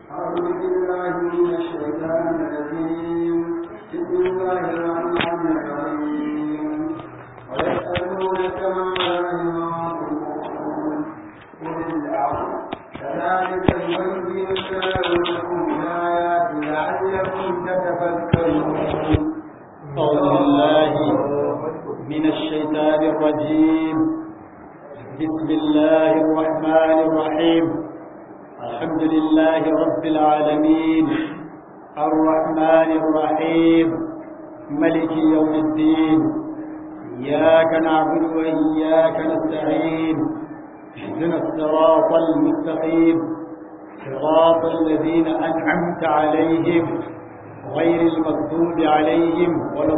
أعوذ بالله من الشيطان الرجيم بسم الله الرحمن الرحيم ويسألونك ماذا ينفقون قل العفو كذلك يبين الله لكم الآيات لعلكم تتفكرون أعوذ بالله من الشيطان الرجيم بسم الله الرحمن الرحيم الحمد لله رب العالمين الرحمن الرحيم ملك يوم الدين إياك نعبد وإياك نستعين اهدنا الصراط المستقيم صراط الذين أنعمت عليهم غير المغضوب عليهم ولا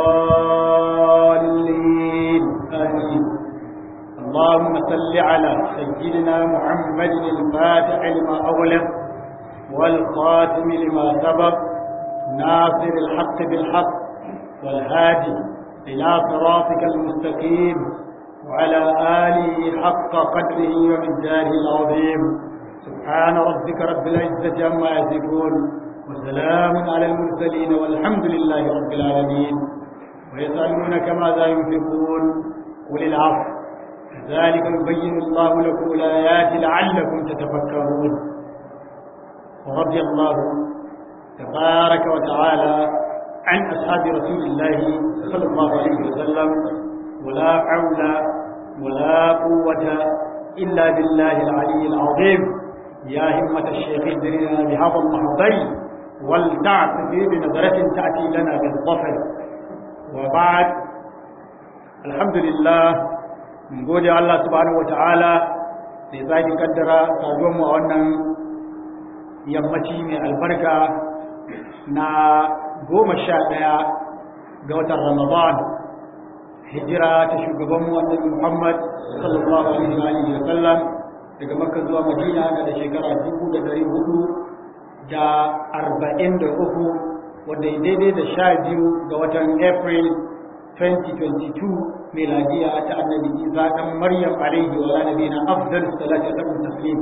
الضالين آمين اللهم صل على سيدنا محمد الفاتح لما أغلق والخاتم لما سبق ناصر الحق بالحق والهادي إلى صراطك المستقيم وعلى آله حق قدره ومقداره العظيم سبحان ربك رب العزة عما يصفون وسلام على المرسلين والحمد لله رب العالمين ويسألونك ماذا ينفقون قل العفو كذلك يبين الله لكم الآيات لعلكم تتفكرون ورضي الله تبارك وتعالى عن أصحاب رسول الله صلى الله عليه وسلم ولا حول ولا قوة إلا بالله العلي العظيم يا همة الشيخ ادرنا بهذا المحضر ولتعتذي بنظرة تأتي لنا بالظفر وبعد الحمد لله mun gode Allah subhanahu wata'ala da ya sake kaddara saduwar mu a wannan yammaci mai albarka na goma sha ɗaya ga watan Ramadan hijira ta shugaban mu annabi Muhammad sallallahu alaihi wa sallam daga Makka zuwa Madina na da shekara dubu da dari hudu da arba'in da uku wanda daidai da sha biyu ga watan April 2022 miladiya ta annabi Isa dan Maryam alaihi wa nabiyina afdal salatu wa taslim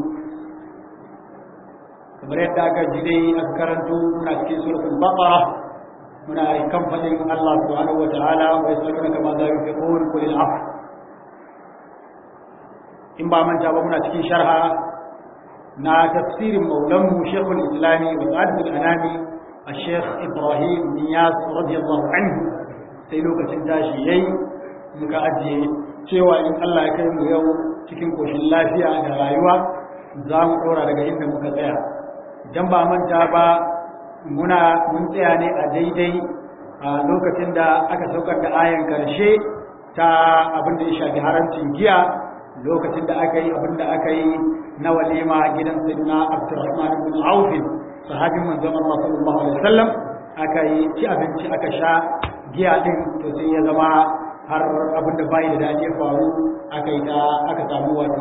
kamar yadda aka ji dai aka karanto muna cikin suratul baqara muna kan fadin Allah subhanahu wa ta'ala wa yasaluna kama za yunfiqun qul al in ba manta ba muna cikin sharha na tafsirin maulanmu shekul islami wa sa'adatul anami الشيخ إبراهيم نياس رضي الله عنه sai lokacin tashi yayi muka ajiye cewa in Allah ya kai mu yau cikin koshin lafiya da rayuwa za mu ɗora daga inda muka tsaya idan ba manta ba muna mun tsaya ne a daidai a lokacin da aka saukar da ayan karshe ta abin da ya shafi haramcin giya lokacin da aka yi abin da aka yi na walima gidan sayyidina Abdurrahman ibn Auf sahabin manzon Allah sallallahu alaihi wasallam aka yi ci abinci aka sha giya din to sai ya zama har abinda bai da dace faru aka yi ta aka samu wato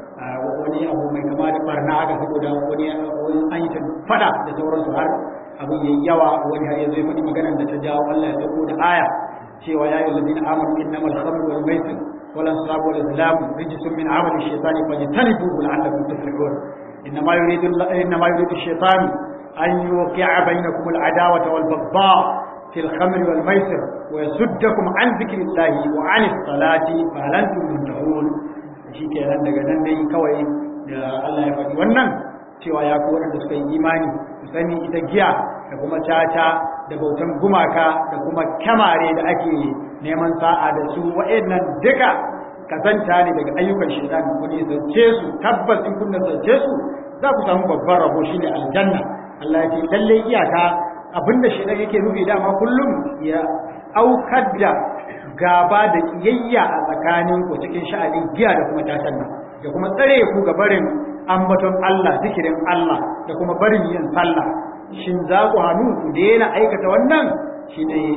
wani abu mai kama da barna aka saboda wani an yi ta fada da sauransu har abin yayi yawa wani har yanzu ya faɗi maganar da ta jawo Allah ya dauko da aya cewa ya yi ladina amanu innamal khamru wal maisir wal ansab wal azlam rijsun min amali shaytani fajtanibuhu la'allakum tuflihun إنما يريد إنما يريد الشيطان أن يوقع بينكم العداوة والبغضاء في الخمر والميسر ويصدكم عن ذكر الله وعن الصلاة فهل أنتم منتهون shi ke nan daga nan dai kawai da Allah ya faɗi wannan cewa ya kowa da suka yi imani su sani ita giya da kuma caca da bautan gumaka da kuma kyamare da ake neman sa'a da su wa'annan duka kazanta ne daga ayyukan shaitan ku ne zance su tabbas in kun zance su za ku samu babban rabo shine aljanna Allah ya ce lalle iyaka abinda shaitan yake nufi dama kullum ya aukar da gaba da kiyayya a tsakanin ku cikin sha'anin giya da kuma tatan nan da kuma tsare ku ga barin ambaton Allah zikirin Allah da kuma barin yin sallah shin za ku hannu ku daina aikata wannan shine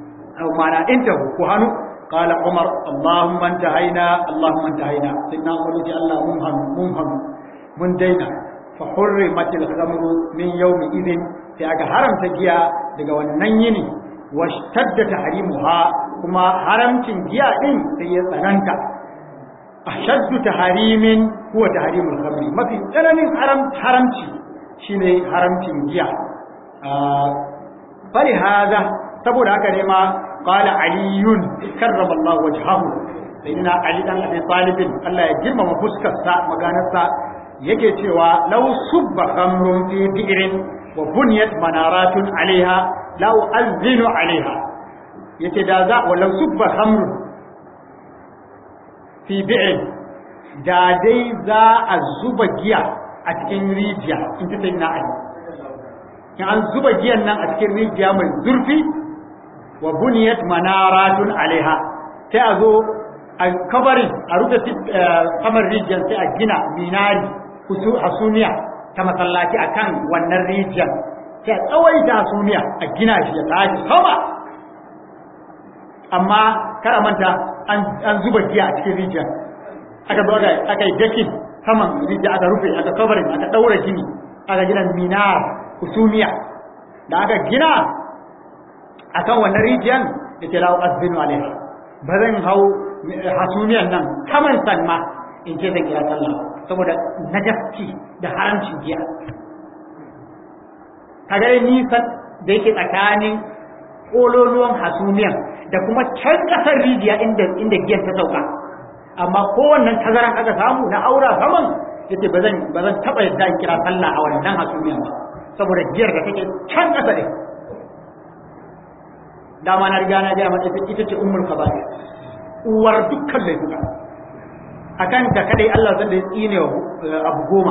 mana intahu ku hannu قال عمر اللهم انتهينا اللهم انتهينا سيدنا عمر يقول الله منهم منهم من دينا فحرمت الخمر من يوم إذن في أجا حرم تجيا daga wannan yini washtadda tahrimuha kuma haramcin giya din sai ya tsananta ashaddu tahrimin huwa tahrimul khamri mafi tsananin haram haramci shine haramcin giya fari haza saboda haka ne ma qala aliyun karrama Allah wajhahu sayyidina ali dan abi talib Allah ya girmama fuskar sa maganar sa yake cewa law subba khamrun fi bi'rin wa bunyat manaratun alaiha law azinu alaiha yace da za wa law subba khamrun fi bi'rin da dai za a zuba giya a cikin rijiya in ta sayyidina ali in an zuba giyan nan a cikin rijiya mai zurfi wa buniyat manaratun alaiha sai a zo a kabarin a rufe kamar rijiyar sai a gina minari hasumiya ta masallaci akan wannan rijiyar sai a tsawaita hasumiya a gina shi ya tashi sama amma kara manta an zuba giya a cikin rijiyar aka zo aka yi dakin saman rijiya aka rufe aka kabarin aka daura gini aka gina minar husumiya da aka gina akan wannan rijiyar da ke lawo azbinu alaiha ba zan hau hasumiyan nan kaman san ma in ce zan kira sallah saboda najaski da haramcin giya kaga nisan da yake tsakanin kololuwan hasumiyan da kuma can kasar rijiya inda inda giyan ta sauka amma kowannan tazaran aka samu na aura saman yace ba zan ba zan taba yadda in kira sallah a wannan hasumiyan ba saboda giyar da take can kasa ne dama na riga na gaya mata ita ce ummul kaba'ir uwar dukkan laifuka akan ta kadai Allah zan da tsine abu goma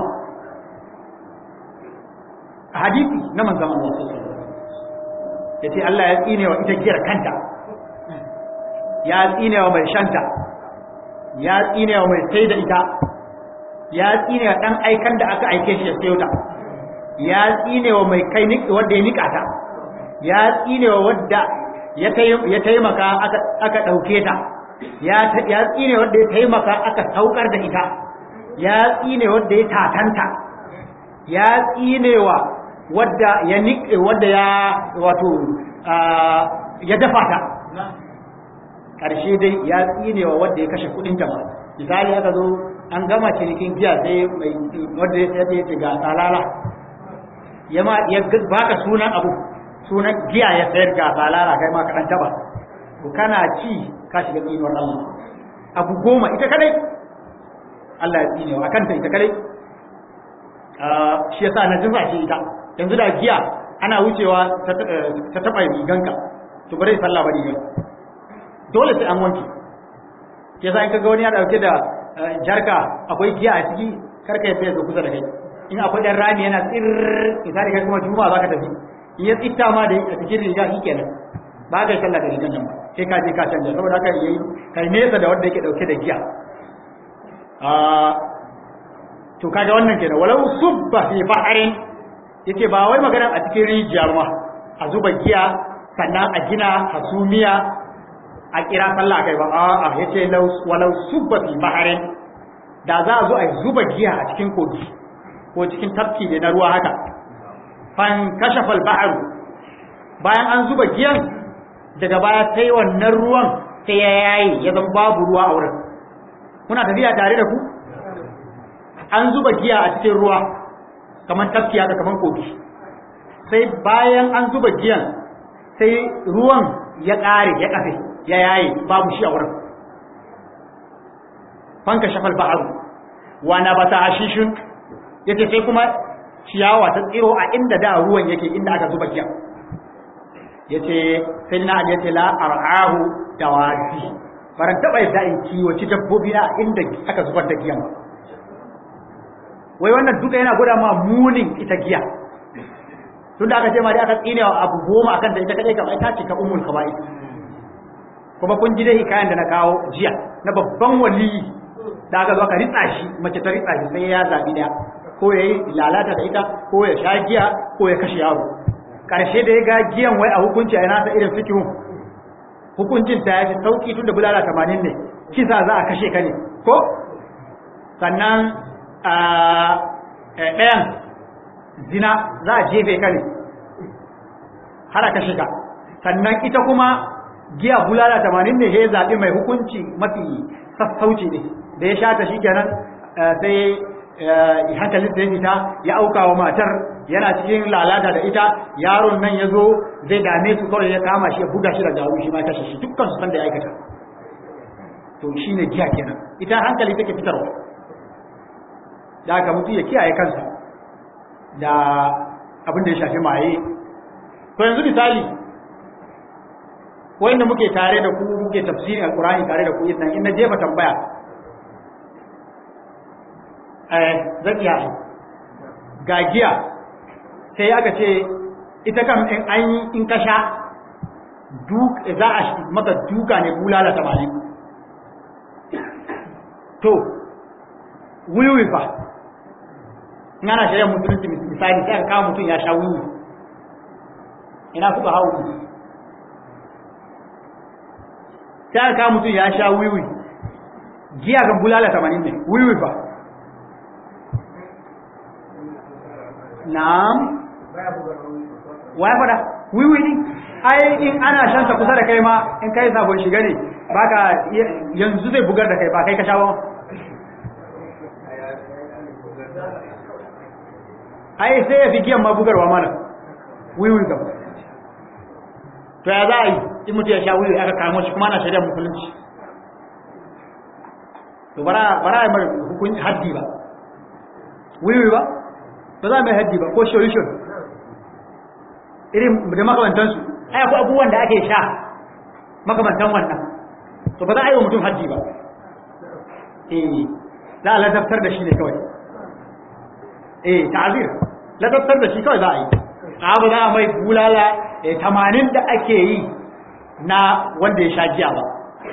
a hadisi na manzon Allah sallallahu alaihi wasallam yace Allah ya tsine wa ita giyar kanta ya tsine wa mai shanta ya tsine wa mai sai da ita ya tsine wa dan aikan da aka aike shi ya sayo ta ya tsine wa mai kai wanda ya nika ta ya tsine wa wadda ya taimaka aka ɗauke ta ya tsine wadda ya taimaka aka saukar da ita ya tsine wadda ya tatanta ya tsine wa wadda ya niƙe wadda ya wato ya dafa ta ƙarshe dai ya tsine wa wadda ya kashe kuɗinta ba misali aka zo an gama cinikin giya sai wadda ya sai ce ga tsalala ya baka sunan abu sunan giya ya sayar ga balala kai ma kaɗan taba to kana ci ka shiga tsinuwar Allah abu goma ita kadai Allah ya tsine wa kanta ita kadai shi yasa na jinsa shi ita yanzu da giya ana wucewa ta taba riganka to bare sallah ba rigan dole sai an wanke ke yasa in kaga wani ya dauke da jarka akwai giya a ciki karka ya zo kusa da kai in akwai dan rami yana tsir misali kai kuma juma'a zaka tafi ya tsitta ma da a cikin riga shi kenan ba ka sallah da rigan nan ba sai ka je ka canja saboda haka yayi kai nesa da wanda yake dauke da giya a to kaga wannan kenan walau subba fi bahrin yace ba wai magana a cikin rijiya ma a zuba giya sannan a gina hasumiya a kira sallah kai ba a'a yace walau subba fi bahrin da za a zo a zuba giya a cikin kogi ko cikin tafki ne na ruwa haka fan kashafal ba'ar bayan an zuba giyan daga baya sai wannan ruwan sai ya yayi ya zama babu ruwa a wurin muna tafiya tare da ku an zuba giya a cikin ruwa kamar tafki haka kamar kogi sai bayan an zuba giyan sai ruwan ya ƙare ya kafe ya yayi babu shi a wurin fan kashafal ba'ar wa nabata ashishun yace sai kuma ciyawa ta tsiro a inda da ruwan yake inda aka zuba giya yace sai na ali yace la ar'ahu dawasi baran taba yadda in kiwoci dabbobi na inda aka zubar da giyan wai wannan duka yana gwada ma munin ita giya tun da aka ce ma dai aka tsine wa abu goma akan ta ita kadai kamar ta ce ta ummul kaba'i kuma kun ji dai hikayen da na kawo jiya na babban waliyi da aka zo aka ritsa shi mace ta ritsa shi sai ya zabi daya ko ya yi lalata da ita ko ya sha giya ko ya kashe yaro ƙarshe da ya ga giyan wai a hukunci a yana ta irin fikihun hukuncin ta ya fi sauƙi tun da bulala tamanin ne kisa za a kashe ka ne ko sannan ɗayan zina za a jefe ka ne har a kashe ka sannan ita kuma giya bulala tamanin ne ya zaɓi mai hukunci mafi sassauci ne da ya sha ta shi kenan sai hankalin da ya fita ya auka wa matar yana cikin lalata da ita yaron nan ya zo zai dame su kawai ya kama shi ya buga shi da gawo shi ma kashe shi dukkan su san da ya aikata to shi ne giya kenan ita hankali take fitarwa da aka mutu ya kiyaye kansa da abin da ya shafi maye to yanzu misali wanda muke tare da ku muke tafsirin alkurani tare da ku idan in na jefa tambaya eh zan iya ga giya sai aka ce ita kam in an yi in ka sha duk za a maka duka ne bulala tamanin to wiwi fa in ana shari'ar musulunci misali sai aka kawo mutum ya sha wiwi ina kuka hau sai aka kawo mutum ya sha wiwi giya kan bulala tamanin ne wiwi fa na'am waya fada wiwi ne ai in ana shan ta kusa da kai ma in kai sabon shiga ne baka yanzu zai bugar da kai ba kai ka sha ba ai sai ya fi giyan ma bugarwa mana wiwi kam to ya za a yi in mutu ya sha wiwi aka kamo shi kuma ana shari'ar musulunci to bara bara ya mara hukun haddi ba wiwi ba ba za mai haddi ba ko solution irin da makamantansu ai akwai abubuwan da ake sha makamantan wannan to ba za a yi wa mutum haddi ba eh za a ladabtar da shi ne kawai eh ta'azir ladabtar da shi kawai za a yi abu za a mai bulala tamanin da ake yi na wanda ya sha giya ba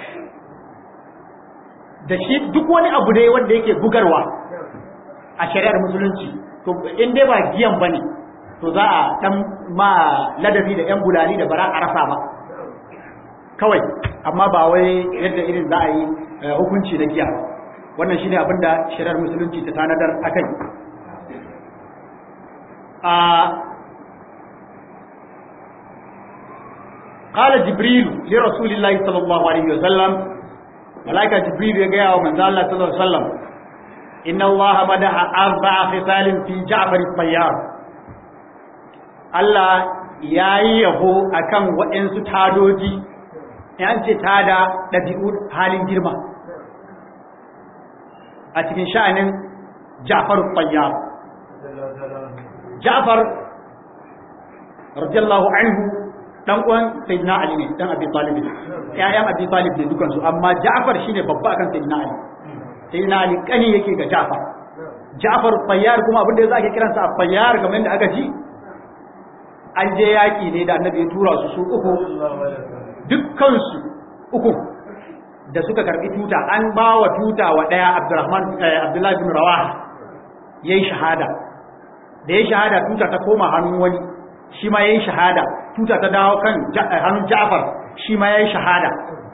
da shi duk wani abu dai wanda yake bugarwa a shari'ar musulunci to in dai ba giyan bane to za a dan ma ladabi da yan bulali da bara a rasa ba kawai amma ba wai yadda irin za a yi hukunci na giya wannan shine abin da shari'ar musulunci ta tanadar akai a قال جبريل لرسول الله صلى الله عليه وسلم ملائكة جبريل يقول من ذا الله صلى الله عليه وسلم إن الله مدح أربع خصال في جعفر الطيار الله yayi yabo akan waɗansu tadoji yan ce tada ɗabi'u halin girma a cikin sha'anin Ja'far Tayyar Ja'far radiyallahu anhu dan uwan Sayyidina Ali ne dan Abi Talib ƴaƴan Abi Talib ne dukansu amma Ja'far shine babba akan Sayyidina Ali Sayyidina Ali kani yake ga Ja'far Ja'far Tayyar kuma abin da yasa ake kiransa Tayyar kamar yadda aka ji an je yaki ne da Annabi ya tura su su uku dukkan su uku da suka karbi tuta an ba wa tuta wa daya Abdurrahman Abdullahi bin Rawaha yayi shahada da yayi shahada tuta ta koma hannun wani shi ma yayi shahada tuta ta dawo kan hannun Ja'far shi ma yayi shahada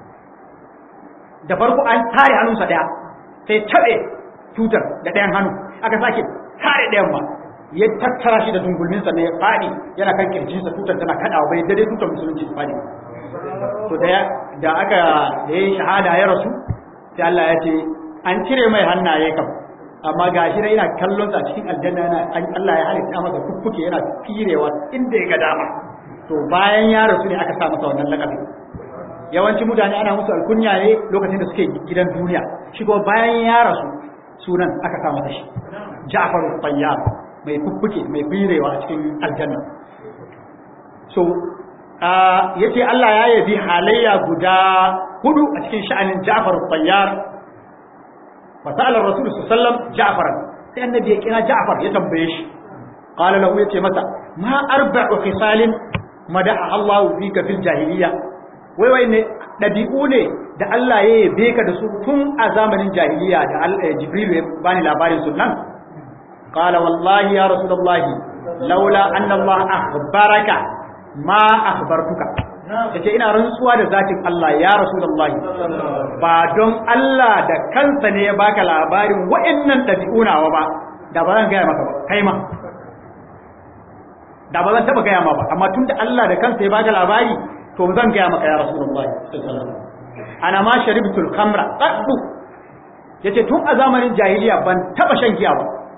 da farko an tare hannunsa daya sai tabe tutar da ɗayan hannu aka sake tare ɗayan ba ya tattara shi da dungulminsa ne ya faɗi yana kan kirjinsa tutar tana kaɗawa bai dade tutar musulunci su faɗi to da aka da ya shahada ya rasu sai Allah ya ce an cire mai hannaye kam amma ga shi yana kallon sa cikin aljanna yana Allah ya halitta masa kukkuke yana firewa inda ya ga dama to bayan ya rasu ne aka sa masa wannan lakabi yawanci mutane ana musu alkunya ne lokacin da suke gidan duniya shi kuma bayan ya rasu sunan aka sa masa shi Ja'far Tayyar mai kukkuke mai firewa a cikin aljanna so yace Allah ya yabi halayya guda hudu a cikin sha'anin Ja'far Tayyar fasala rasul sallam ja'far sai annabi ya kira ja'far ya tambaye shi qala lahu yace masa ma arba'u khisalin madaha Allah fika fil jahiliya wai wai ne dabi'u ne da Allah ya yabe ka da su tun a zamanin jahiliya da Jibril ya bani labarin sunan qala wallahi ya rasulullah laula anna Allah akhbaraka ma akhbartuka yace ina rantsuwa da zatin Allah ya rasulullahi ba don Allah da kansa ne ya baka labarin wa'annan dabi'unawa ba da ba zan gaya maka ba kai ma da ba zan taba gaya ma ba amma tunda Allah da kansa ya baka labari to zan gaya maka ya rasulullahi ana ma sharibtul khamra qaddu yace tun a zamanin jahiliya ban taba shan giya ba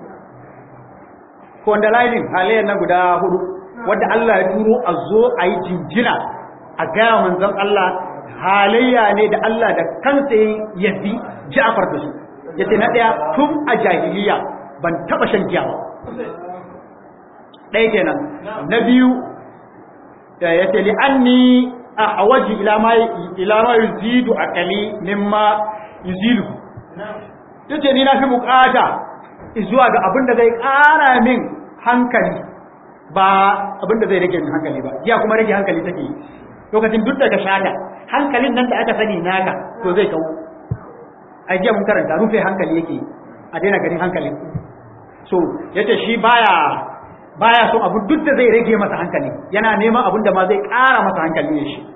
kondalainin halayen nan guda hudu wadda Allah ya turo a zo a yi jinjina a gaya manzon Allah halayya ne da Allah da kansa ya yabi Ja'far da su yace na daya tun a jahiliya ban taba shan giya ba ɗaya kenan na biyu yace li anni ahwaji ila ma ila ma yuzidu aqali mimma yuzilu yace ni na fi bukata zuwa ga abin da zai ƙara min hankali ba abin da zai rage min hankali ba ya kuma rage hankali take lokacin duk daga shata hankalin nan da aka sani naka to zai kawo a jiya mun karanta rufe hankali yake a daina ganin hankalin so yace shi baya baya son abu duk da zai rage masa hankali yana neman abin da ma zai ƙara masa hankali ne shi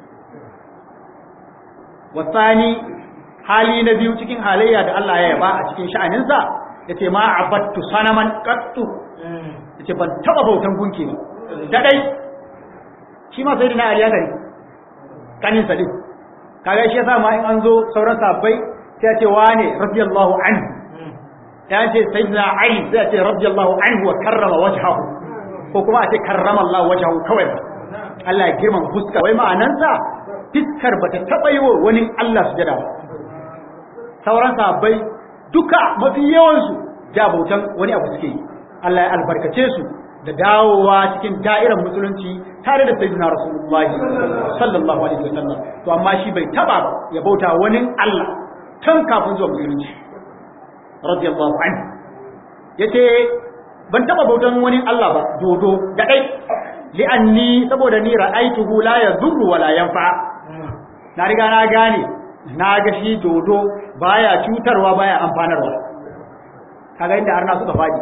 wasani hali na biyu cikin halayya da Allah ya yaba a cikin sha'aninsa yace ma abattu sanaman qattu yace ban taba bautan gunki ba da dai shi ma sai dina aliya gari kanin sa din kaga shi yasa ma in an zo sauran sabbai sai ya ce wane radiyallahu anhu ya ce sayyidina ali sai ya ce radiyallahu anhu wa karrama wajhahu ko kuma a ce karrama Allah wajhahu kawai Allah ya girmama fuska wai ma'anansa fiskar bata taba yi wa wani Allah sujada ba sauran sabbai duka mafi yawansu jabautan wani abu suke yi Allah ya albarkace su da dawowa cikin da'irar musulunci tare da sayyidina rasulullahi sallallahu alaihi wasallam to amma shi bai taba ya bauta wani Allah tun kafin zuwa musulunci radiyallahu anhu yace ban taba bautan wani Allah ba dodo da dai li'anni saboda ni ra'aituhu la yadurru wa la yanfa na riga na gane na ga shi dodo baya cutarwa baya amfanarwa kaga inda arna suka fadi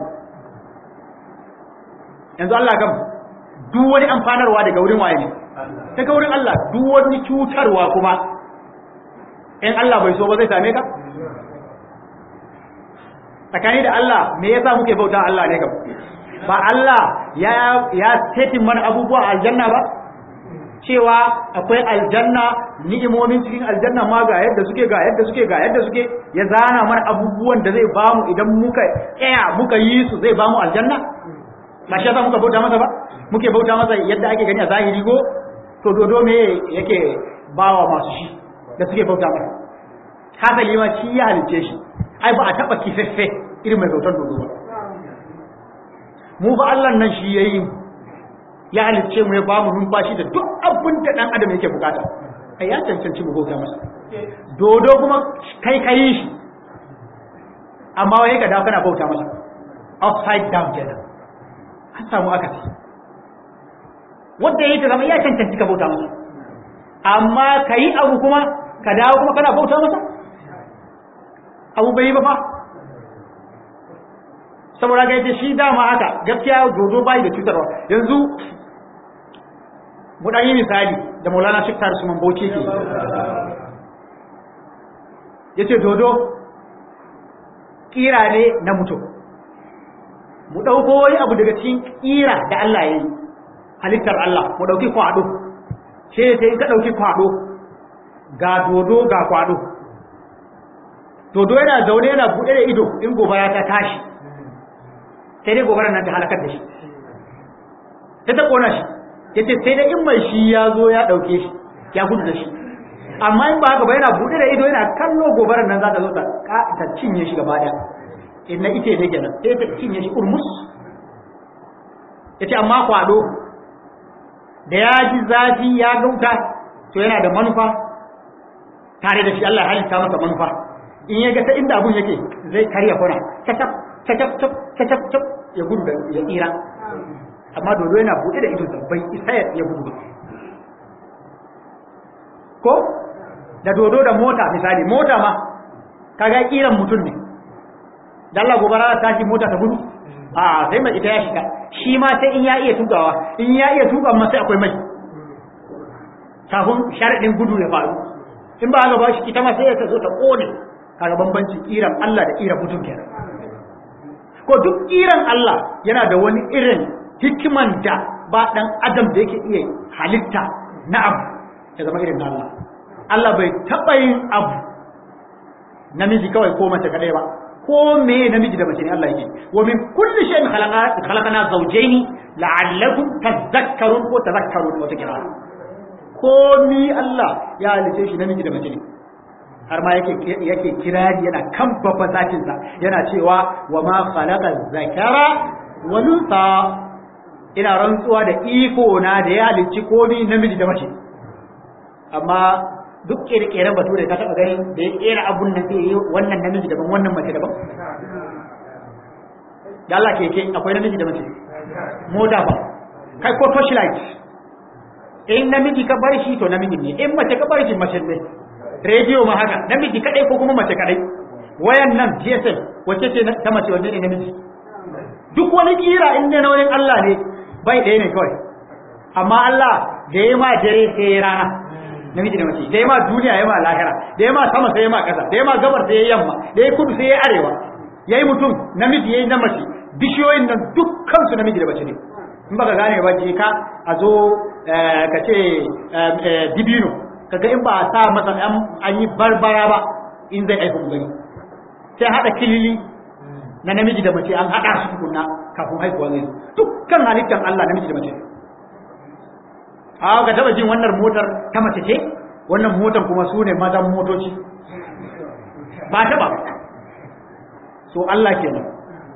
yanzu Allah gam duk wani amfanarwa daga wurin waye ne daga wurin Allah duk wani cutarwa kuma in Allah bai so ba zai same ka tsakani da Allah me yasa muke bauta Allah ne gam ba Allah ya ya setin mana abubuwa aljanna ba cewa akwai aljanna ni'imomin cikin aljanna ma ga yadda suke ga yadda suke ga yadda suke ya zana mana abubuwan da zai bamu idan muka tsaya muka yi su zai bamu aljanna ba shi yasa muka bauta masa ba muke bauta masa yadda ake gani a zahiri ko to dodo me yake bawa masu shi da suke bauta masa hasali ma shi ya halice shi ai ba a taba kifeffe irin mai bautar dodo ba mu ba Allah nan shi yayi ya halicce mu ya ba mu numfashi da duk abin da dan adam yake bukata ai ya cancanci mu bauta masa dodo kuma kai kai shi amma wai ka dawo kana bauta masa upside down kenan an samu akasi wanda yake zama ya cancanci ka bauta masa amma kai abu kuma ka dawo kuma kana bauta masa abu bai ba fa saboda ga yace shi dama haka gaskiya dodo bai da cutarwa yanzu mu dan yi misali da Maulana Sheikh Taris Usman Bauchi ke yace dodo kira ne na mutum mu dauko wani abu daga cikin kira da Allah ya yi halittar Allah mu dauki kwado sai sai in ka dauki kwado ga dodo ga kwado dodo yana zaune yana bude da ido in gobara ta tashi sai dai gobarar nan ta halakar da shi sai ta kona shi yace sai dai in mai shi ya zo ya dauke shi ya gudu da shi amma in ba haka ba yana bude da ido yana kallo gobarar nan za ta zo ta ta cinye shi gaba daya inna ite ne kenan sai ta cinye shi urmus yace amma kwado da ya ji zafi ya gauta to yana da manufa tare da shi Allah ya halitta masa manufa in ya ga ta inda abun yake zai karya kona cacap cacap cacap cacap ya gudu da ya tsira amma dodo yana buɗe da ido bai isa ya gudu ba ko da dodo da mota misali mota ma kaga kiran mutum ne da Allah gobara ta tashi mota ta gudu a sai mai ita ya shiga shi ma sai in ya iya tukawa in ya iya tuka ma sai akwai mai kafin sharadin gudu ya faru in ba haka ba shi ita ma sai ya zo ta kone kaga bambancin kiran Allah da kiran mutum kenan ko duk kiran Allah yana da wani irin hikiman da ba dan adam da yake iya halitta na abu ya zama irin na Allah Allah bai taɓa yin abu namiji kawai ko mace kadai ba ko me namiji da mace ne Allah yake wa min kulli shay'in khalaqa khalaqana zawjayn la'allakum tadhakkarun ko tadhakkarun wata kira ko mi Allah ya halice shi namiji da mace ne har ma yake yake kirari yana kan babban zatin sa yana cewa wa ma khalaqa zakara wal unsa ina rantsuwa da iko na da ya halicci komi namiji da mace amma duk kere-keren bature ka taɓa ganin da ya kera abun nan sai yi wannan namiji daban wannan mace daban da Allah keke akwai namiji da mace mota ba kai ko torchlight in namiji ka bar shi to namiji ne in mace ka bar shi mace ne rediyo ma haka namiji kadai ko kuma mace kadai wayan nan GSM wacce ce ta mace wanne ne namiji duk wani kira in ne na wurin Allah ne bai ɗaya ne kawai amma Allah da ya ma dare sai ya rana namiji da mace da ya ma duniya ya ma lahira da ya ma sama sai ya ma ƙasa da ya ma gabar sai ya yamma da ya kudu sai ya arewa ya yi mutum namiji ya yi na mace bishiyoyin nan dukkan su namiji da mace ne in baka gane ba je ka a zo ka ce dibino kaga in ba a sa masa an yi barbara ba in zai aiki gani sai haɗa kilili na namiji da mace an haɗa su tukunna kafin haihuwa zai dukkan halittar Allah namiji da mace a ga taba jin wannan motar ta mace ce wannan motar kuma su ne mazan motoci ba ta ba so Allah kenan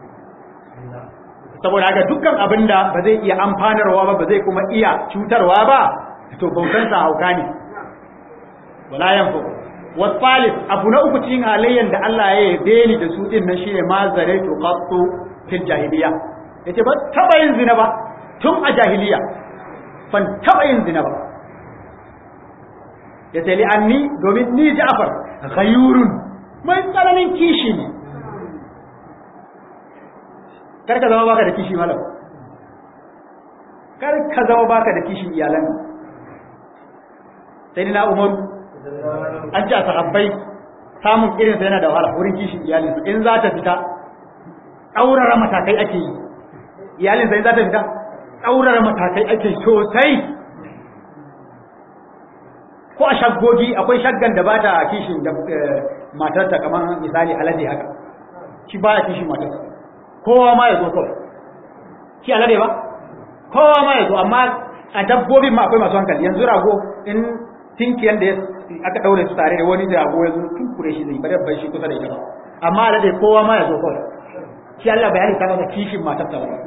saboda haka dukkan abin da ba zai iya amfanarwa ba ba zai kuma iya cutarwa ba to bautansa hauka ne wala yanfu wasalif abu na uku cikin halayyan da Allah ya yabe ni da su din nan shine ma zaraitu qattu fil jahiliya yace ba taba yin zina ba tun a jahiliya ban taba yin zina ba yace li anni domin ni Ja'far ghayurun mai tsananin kishi ne kar ka zama baka da kishi malam kar ka zama baka da kishin iyalan sai ni na umaru an ce a sahabbai samun irin sai yana da wahala wurin kishin iyalinsa in za ta fita ɗaurara matakai ake yi iyalinsa in za ta fita ɗaurara matakai ake sosai ko a shaggogi akwai shaggan da ba ta kishin da matarta kamar misali alade haka shi ba ya kishin matarsa kowa ma ya zo kawai shi alade ba kowa ma ya zo amma a dabbobin ma akwai masu hankali yanzu rago in tinkiyan da aka daure su tare da wani da rago ya zo tun kure shi zai bari bai shi kusa da ita ba amma alade kowa ma ya zo kawai shi Allah bayani ta masa kishin matarsa ba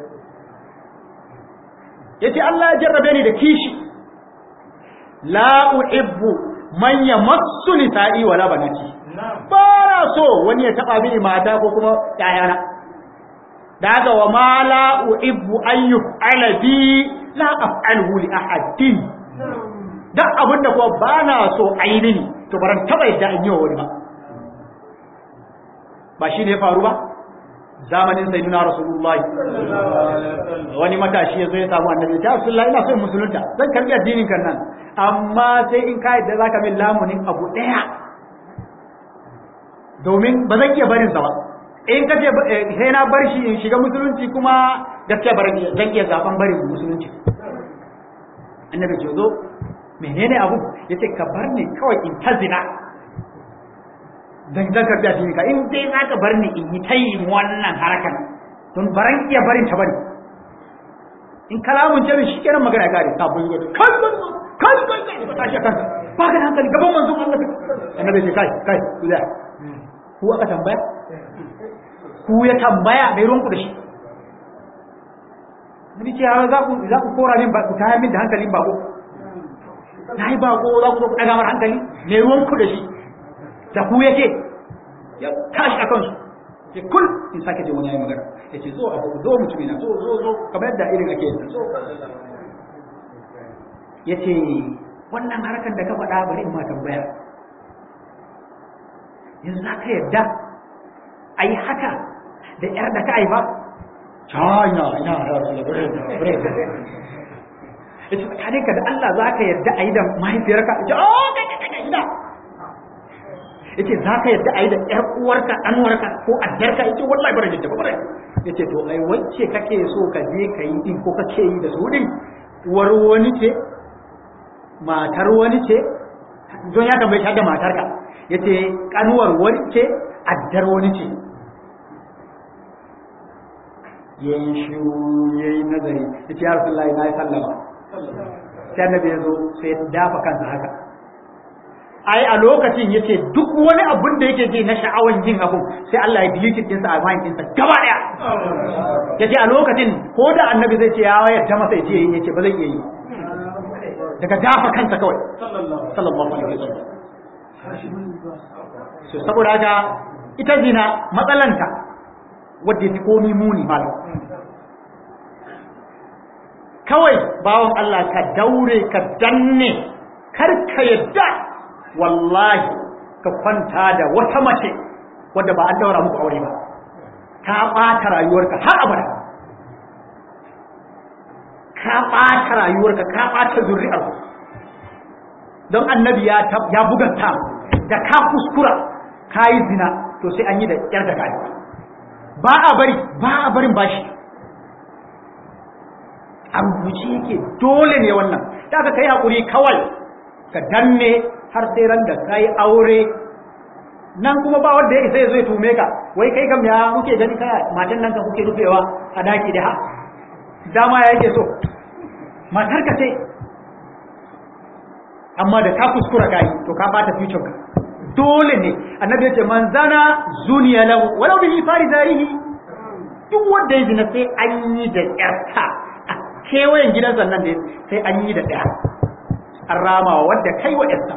yace Allah ya jarrabe ni da kishi la uhibbu man yamassu nisa'i wala banati ba na so wani ya taba mini mata ko kuma yayana da haka wa ma la uhibbu an yuf'ala bi la af'alhu li ahadin duk abin da kuwa ba na so ainihi to baran taba yadda in yi wa wani ba ba shi ne ya faru ba zamanin sayyidina rasulullahi wani matashi ya zo ya samu annabi ta rasulullahi ina so in musulunta zan karbi addinin kan nan amma sai in ka yadda zaka min lamunin abu daya domin ba zan iya barin sa ba in ka ce sai na bar shi in shiga musulunci kuma gaskiya bar zan iya zaben barin musulunci annabi ce zo menene abu yace ka bar ni kawai in ta zina dan zan karbi addini ka in dai zaka bar ni in yi tayi wannan harakan don baran iya barin ta bari in kalamun ce shi kenan magana ya kare sabon yi kai kai kai kai ba tashi kanka ba ka hankali gaban manzon Allah annabi ce kai kai ku da ku aka tambaya ku ya tambaya mai ruwanku da shi Nabi ce za ku za ku kora min ba ku taya min da hankalin bako na yi bako za ku zo ku ɗaga mara hankali mai ruwanku da shi da ku yake ya tashi a kansu ya kul in sake je wani ya yi magana ya ce zo a zo mutumina zo zo zo kamar yadda irin ake yadda zo ya ce wannan harkar da ka faɗa bari in ma tambaya yanzu za ka yadda a yi haka da ‘yar da ka haifa? China, ina da wasu labarai da labarai da ya ce tsakaninka da Allah za ka yadda a yi da mahaifiyarka? Ya ce, oh, kai kai kai ina. Ya ce, za ka yadda a yi da ‘yar uwarka, ɗanwarka ko addarka? Ya ce, wallahi bara jidda, bara. Ya ce, to, ai, wacce kake so ka je ka yi din ko kake yi da su din? Uwar wani ce? Matar wani ce? Don ya tambayi ta da matarka. Ya ce, ƙanuwar wani ce? Addar wani ce? yayi shiru yayi nazari yace ya rasulullahi na yi sallama sai annabi ya zo sai ya dafa kansa haka ai a lokacin yace duk wani abun da yake ji na sha'awan jin abu sai Allah ya delete din sa a mind din sa gaba daya yace a lokacin ko da annabi zai ce ya wayar ta masa yace yace ba zai iya yi daga dafa kansa kawai sallallahu alaihi wasallam so saboda haka ita zina matsalanta wadda ya fi komi muni malam kawai bawan Allah ka daure ka danne kar ka yadda wallahi ka kwanta da wata mace wadda ba an daura muku aure ba ka ɓata rayuwarka har abada ka ɓata rayuwarka ka ɓata zuri'arku don annabi ya buganta da ka kuskura ka yi zina to sai an yi da yar da kayi ba a bari ba a barin bashi a rubuce yake dole ne wannan da aka kai haƙuri kawai ka danne har sai ran da ka yi aure nan kuma ba wanda ya isa ya zo ya tume ka wai kai kam ya kuke gani kaya matan nan ka kuke rufewa a daki da ha dama ya yake so matar ka ce amma da ka kuskura ka yi to ka bata future ka dole ne annabi ya ce man zana zuniya lahu walau bihi fari zarihi duk wanda ya zina sai an yi da yarta a kewayen gidan sannan da sai an yi da ɗaya an rama wadda kai wa yarta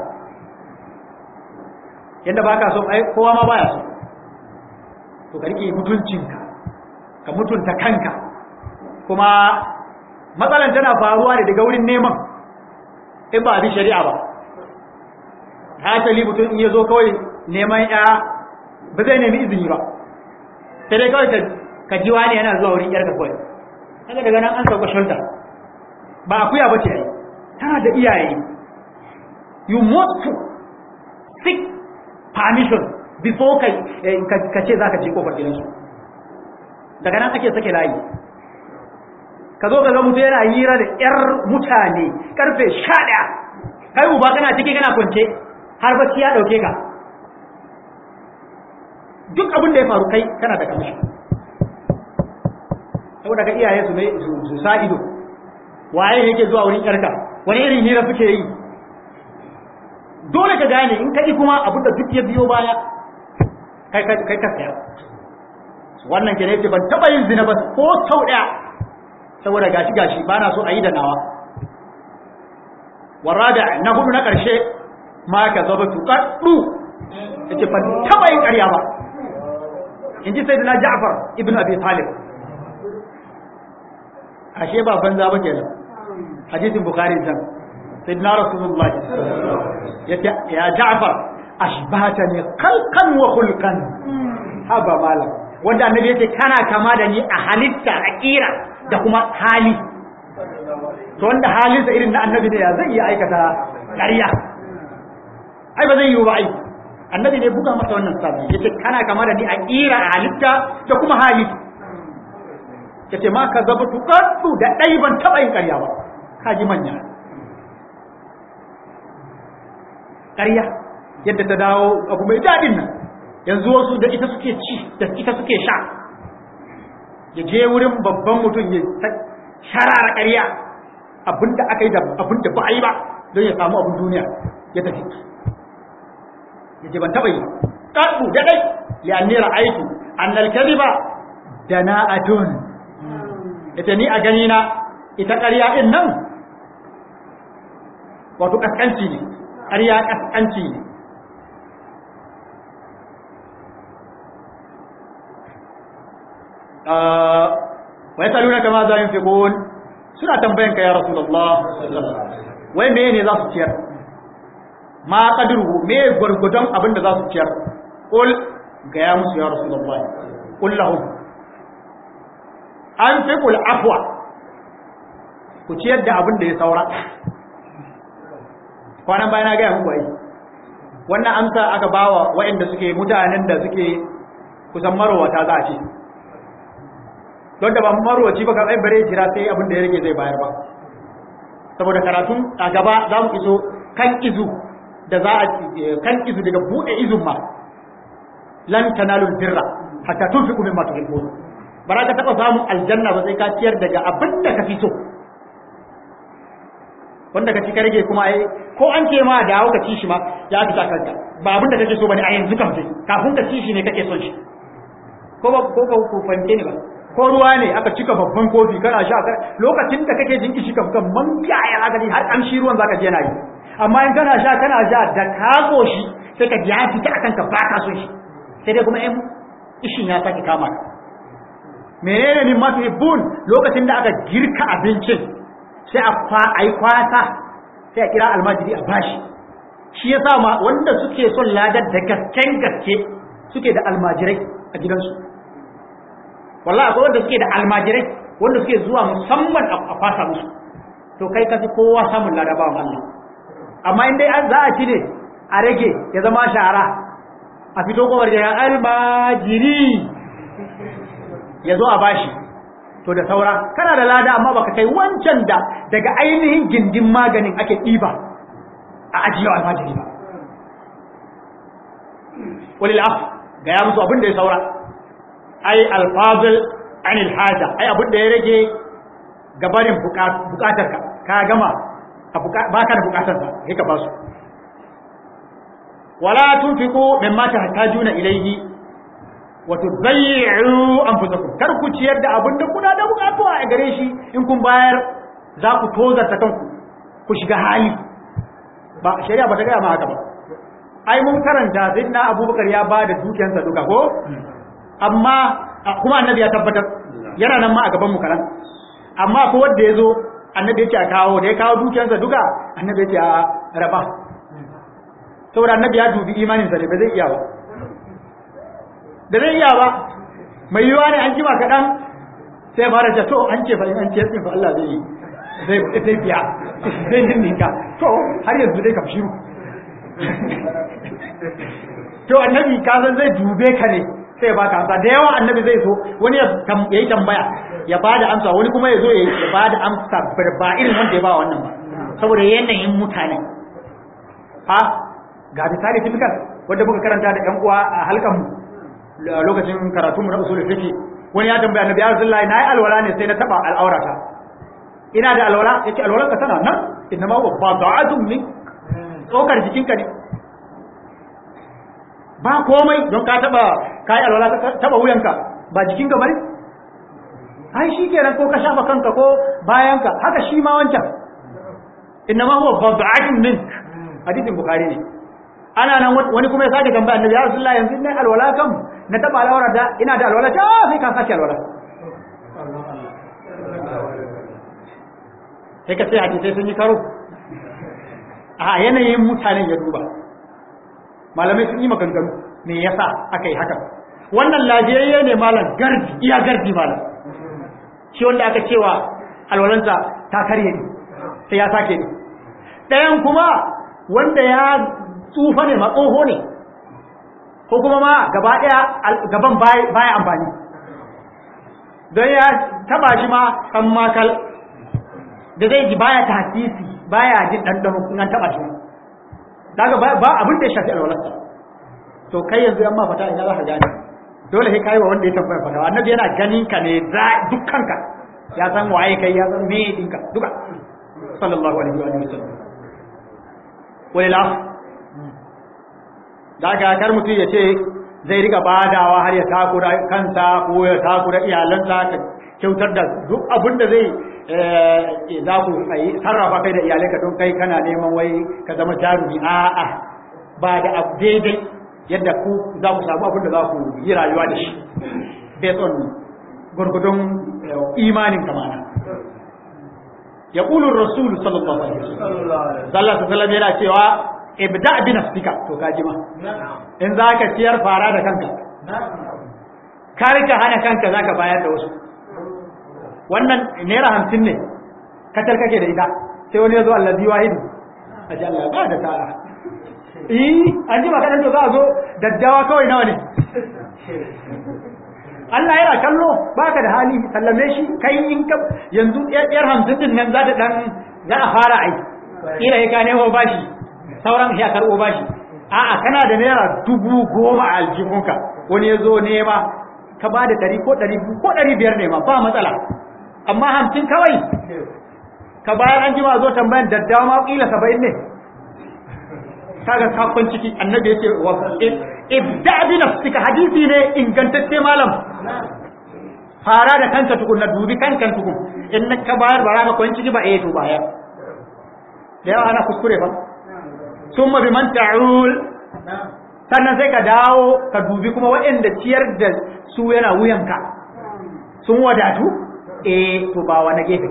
yadda baka so ai kowa ma baya so to ka rike mutuncinka ka mutunta kanka kuma matsalan tana faruwa ne daga wurin neman in ba bi shari'a ba hasali mutum in ya zo kawai neman ya ba zai nemi izini ba sai dai kawai ka ji wani yana zuwa wurin yarka kawai haka daga nan an sauka shulta ba akuya ba ce ai tana da iyaye you must to seek permission before ka ka ce za ka je kofar gidansu daga nan ake sake layi ka zo ka ga mutum yana hira da yar mutane karfe sha ɗaya kai uba kana ciki kana kwance har bacci ya dauke ka duk abin da ya faru kai kana da kamishi saboda ka iyaye su ne su sa ido waye yake zuwa wurin yarka wani irin hira suke yi dole ka gane in ka kuma abin da duk ya biyo baya kai kai ka tsaya wannan ke ne ce ban taba yin zina ba ko sau daya saboda gashi gashi bana so a yi da nawa warada na hudu na karshe ma ka zaba tuƙaɗɗu ya ce ban taɓa yin ƙarya ba in ji sai da na ja'far ibn abi talib ashe ba banza ba kenan hadisin bukhari can sai na rasulullahi ya ce ya ja'far ashbata ne kalkan wa hulkan haba malam wanda annabi yace kana kama da ni a halitta a kira da kuma hali to wanda halinsa irin na annabi ne ya zai iya aikata ƙarya ai ba zai yi ba ai annabi ne buga masa wannan sabi yace kana kama da ni a kira a halitta da kuma hali yace ma ka zaba tuqaddu da dai ban taba yin ƙarya ba kaji manya ƙarya yadda ta dawo abu mai dadin nan yanzu wasu da ita suke ci da ita suke sha ya je wurin babban mutum ya sharara ƙarya abinda aka yi da abinda ba a yi ba don ya samu abin duniya ya tafi yace ban taba yi qaddu da dai li anni ra'aytu an al-kadhiba dana'atun yace ni a gani na ita ƙarya din nan wato kaskanci ne ƙarya kaskanci ne wa yasaluna kama za yunfiqun suna tambayan ka ya rasulullah wai me ne za su ciyar ma qadruhu me gurgudan abin da za su ciyar qul ga ya musu ya rasulullahi qul lahum anfiqul afwa ku ciyar da abin da ya saura kwanan bayan na ga muku ai wannan amsa aka bawa waɗanda suke mutanen da suke kusan marowata za a ce don da ba marowaci ba kan bare jira sai abin da ya rage zai bayar ba saboda karatun a gaba za mu iso kan izu da za a kan izu daga buɗe izun ma lan tanalu birra hatta tunfiqu mimma tuhibbun ba za ka taɓa samun aljanna ba sai ka ciyar daga abin da ka fi so wanda ka ci ka rage kuma ai ko an ce ma dawo ka ci shi ma ya fita kanka ba abin da kake so bane a yanzu kam sai kafin ka ci shi ne kake son shi ko ba ko ka ku fahimce ne ba ko ruwa ne aka cika babban kofi kana sha lokacin da kake jin kishi kam man ya ya gani har kamshi ruwan zaka je yana yi amma in kana sha kana sha da ka shi sai ka ji ya fita akan ka ba ka son shi sai dai kuma in ishin ya sake kama ka menene min matuhibbun lokacin da aka girka abincin sai a yi kwata sai a kira almajiri a bashi shi ya sa ma wanda suke son ladar da gasken gaske suke da almajirai a gidansu wallah akwai wanda suke da almajirai wanda suke zuwa musamman a kwasa musu to kai kasi kowa samun lada bawan Allah amma in dai za a ci ne a rage ya zama shara a fito kowar da almajiri ya zo a bashi to da saura kana da lada amma baka kai wancan da daga ainihin gindin maganin ake ɗiba a ajiyar almajiri ba walil af ga ya musu abin da ya saura ai alfazil anil haja ai abin da ya rage gabarin bukatar ka ka gama baka da bukatar sa sai ka basu wala tunfiqu mimma tahtajuna ilayhi wa tudayyi'u anfusakum kar ku ciyar da abin da kuna da bukatu a gare shi in kun bayar za ku tozarta kanku ku shiga hali ba shari'a ba ta gaya ma haka ba ai mun karanta sayyidina abubakar ya ba da dukiyarsa duka ko amma kuma annabi ya tabbatar yana nan ma a gaban mu karan amma ko wanda yazo annabi yake a kawo da ya kawo dukiyarsa duka annabi yake a raba saboda annabi ya dubi imanin sa ne ba zai iya ba da zai iya ba mai yiwa ne an jima kaɗan sai fara ta to an ce fa in an ce fa Allah zai zai zai biya zai ninka to har yanzu dai kam shiru to annabi ka san zai dube ka ne sai baka amsa da yawa annabi zai so wani ya yi tambaya ya bada amsa wani kuma ya zo ya bada amsa ba irin wanda ya ba wannan ba saboda yanayin mutane ha ga misali typical wanda muka karanta da ƴan uwa a halkan mu lokacin karatu mu na usul fiqh wani ya tambaya annabi ya rasulullahi nayi alwala ne sai na taba al'aurata ina da alwala yace alwala ka tana nan inna ma wa bada'atun min tsokar jikinka ne ba komai don ka taba kai alwala ka taba wuyanka ba jikinka bane ai shi kenan ko ka shafa kanka ko bayanka haka shi ma wancan inna ma huwa bad'atun min hadisin bukhari ne ana nan wani kuma ya sake tambaya annabi ya rasulullahi yanzu ne alwala kam na taba alwala da ina da alwala ta sai ka sake alwala sai ka sai hadisai sun yi karo a yanayin mutanen ya duba malamai sun yi maganganu me yasa aka yi haka wannan lafiyayye ne malam gardi iya gardi malam shi wanda aka cewa alwalansa ta karye ne sai ya sake ne ɗayan kuma wanda ya tsufa ne matsoho ne ko kuma ma gaba ɗaya gaban baya amfani don ya taba shi ma kan makal da zai ji baya ta hasisi baya jin ɗanɗano in an taba shi daga ba abin da ya shafi alwalarsa to kai yanzu yan ma fata ina za ka gane dole sai kai wa wanda ya tambaya fata annabi yana ganin ka ne za dukkanka ya san waye kai ya san me dinka duka sallallahu alaihi wa sallam walil daga kar mutum ya ce zai riga badawa har ya takura kansa ko ya takura iyalansa ka kyautar da duk abin da zai za ku sarrafa kai da iyalai ka don kai kana neman wai ka zama jarumi a'a ba da abu daidai yadda ku za ku samu abin da za ku yi rayuwa da shi based on gurgudun imanin kamana ya ƙulun rasulu sallallahu alaihi wasallam sallallahu alaihi yana cewa ibda bi nafsika to ka jima in zaka ciyar fara da kanka kar ka hana kanka zaka bayar da wasu wannan naira hamsin ne katar kake da ita sai wani ya zo allazi wahidu a ji Allah ba da sa'a eh an ji maka to za a zo daddawa kawai nawa ne Allah yana kallo baka da hali sallame shi kai in ka yanzu yar hamsin din nan za ta dan za a fara ai kira ya ka nemo bashi sauran ya karbo bashi a'a kana da naira dubu goma a aljihunka wani ya zo nema ka ba da ɗari ko ɗari ko ɗari biyar ne ma ba matsala amma hamsin kawai ka bayar an jima zo tambayan daddawa ma ƙila saba'in ne kaga kakon ciki annabi yake wa ibda bi nafsika hadisi ne ingantacce malam fara da kanka tukun na dubi kanka tukun in ka bayar ba ka kwan ciki ba eh to bayar da yawa ana kuskure ba summa bi man ta'ul sannan sai ka dawo ka dubi kuma waɗanda ciyar da su yana wuyanka sun wadatu eh to ba wani gefe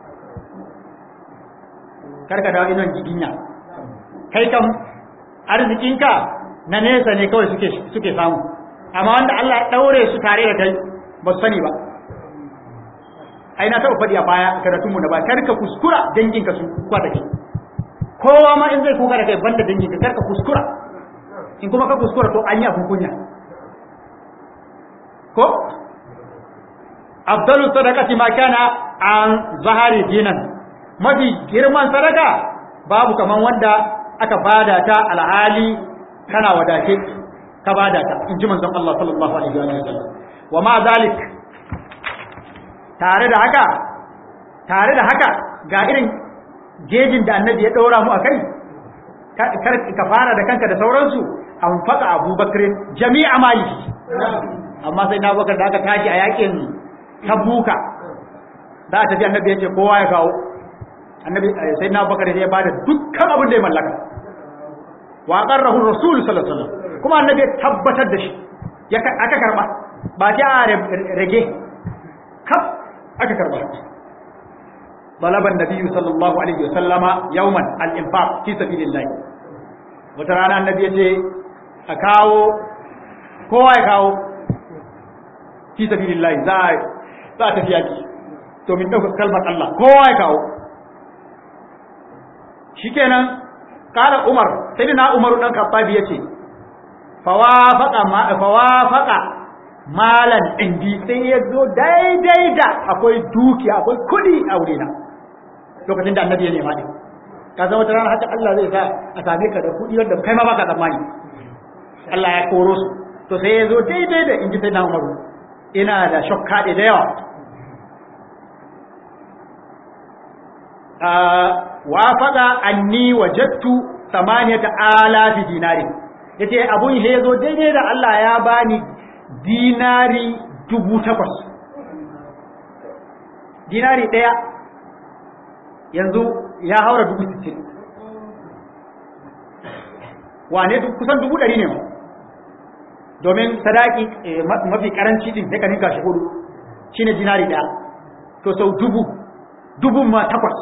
karka dawo inon jiginya kai kam arzikinka na nesa ne kawai suke suke samu amma wanda Allah ya daure su tare da kai ba su sani ba ai na taɓa faɗi a baya karatunmu da ba karka kuskura danginka su kuka da kai kowa ma in zai kuka da kai banda danginka karka kuskura in kuma ka kuskura to an yi abin kunya ko afdalu sadaqati ma kana an zahari dinan mafi girman sadaka babu kaman wanda aka bada ta alhali kana wadace ka bada ta in ji manzon Allah sallallahu alaihi wa sallam wa ma zalik tare da haka tare da haka ga irin gejin da annabi ya daura mu akai ka fara da kanka da sauransu an faka abubakar jami'a mali amma sai na bakar da aka tashi a yakin tabuka za a tafi annabi ya ce kowa ya kawo annabi sai na bakar ya bada dukkan abin da ya mallaka wa qarrahu rasul sallallahu alaihi wasallam kuma annabi ya tabbatar da shi ya aka karba ba ta rage kaf aka karba طلب النبي صلى الله عليه وسلم يوما الانفاق في سبيل الله wata rana annabi ya ce a kawo kowa ya kawo fi sabilillahi za a za a tafi yaki to min dauka kalmar Allah kowa ya kawo shikenan kala Umar sai na Umar dan Khattabi yace fawafaqa ma fawafaqa malan indi sai ya zo daidai da akwai duki akwai kudi a wurina lokacin da annabi ya nema din ka zama wata rana haka Allah zai sa a same ka da kudi wanda kai ma baka tsammani Allah ya koro su to sai ya zo daidai da inji sai na Umaru ina da shokka da yawa wafaqa anni wajadtu samaniyata alafi dinari yace abun he yazo daidai da Allah ya bani dinari dubu takwas dinari daya yanzu ya haura dubu sittin wane kusan dubu ɗari ne ma domin sadaki mafi karanci din sai ka ninka shi hudu shine dinari daya to sau dubu dubun ma takwas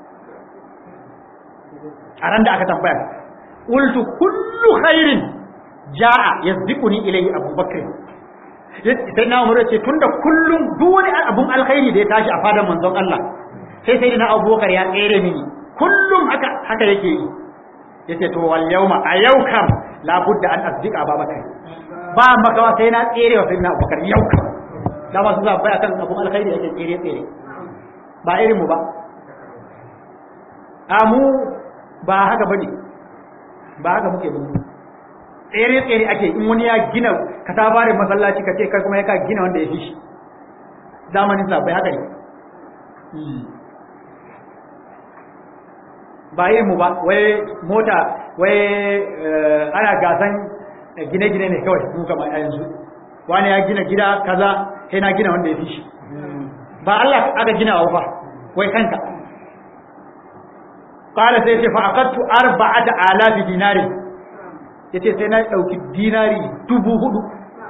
a ran da aka tambaya qultu kullu khairin jaa yasbiquni ilayhi abubakar sai na umar ce tunda kullum duk wani abun alkhairi da ya tashi a fadan manzon Allah sai sai na abubakar ya tsere mini kullum haka haka yake yi yace to wal yawma a yau kam la budda an asdiqa babakar ba makawa sai na tsere wa sayyidina abubakar yau kam da ba su zabbai akan abun alkhairi yake tsere tsere ba irin mu ba amu ba haka bane ba haka muke bane tsere tsere ake in wani ya gina ka ta bare masallaci ka ce kai kuma ya ka gina wanda ya fi shi zamanin sa bai haka ne ba irin mu ba wai mota wai ana gasan gine-gine ne kawai mu kama yanzu wani ya gina gida kaza sai na gina wanda ya fi shi ba Allah aka gina wa ba wai kanka qala sai ce fa aqattu arba'ata alafi dinari yace sai na dauki dinari dubu hudu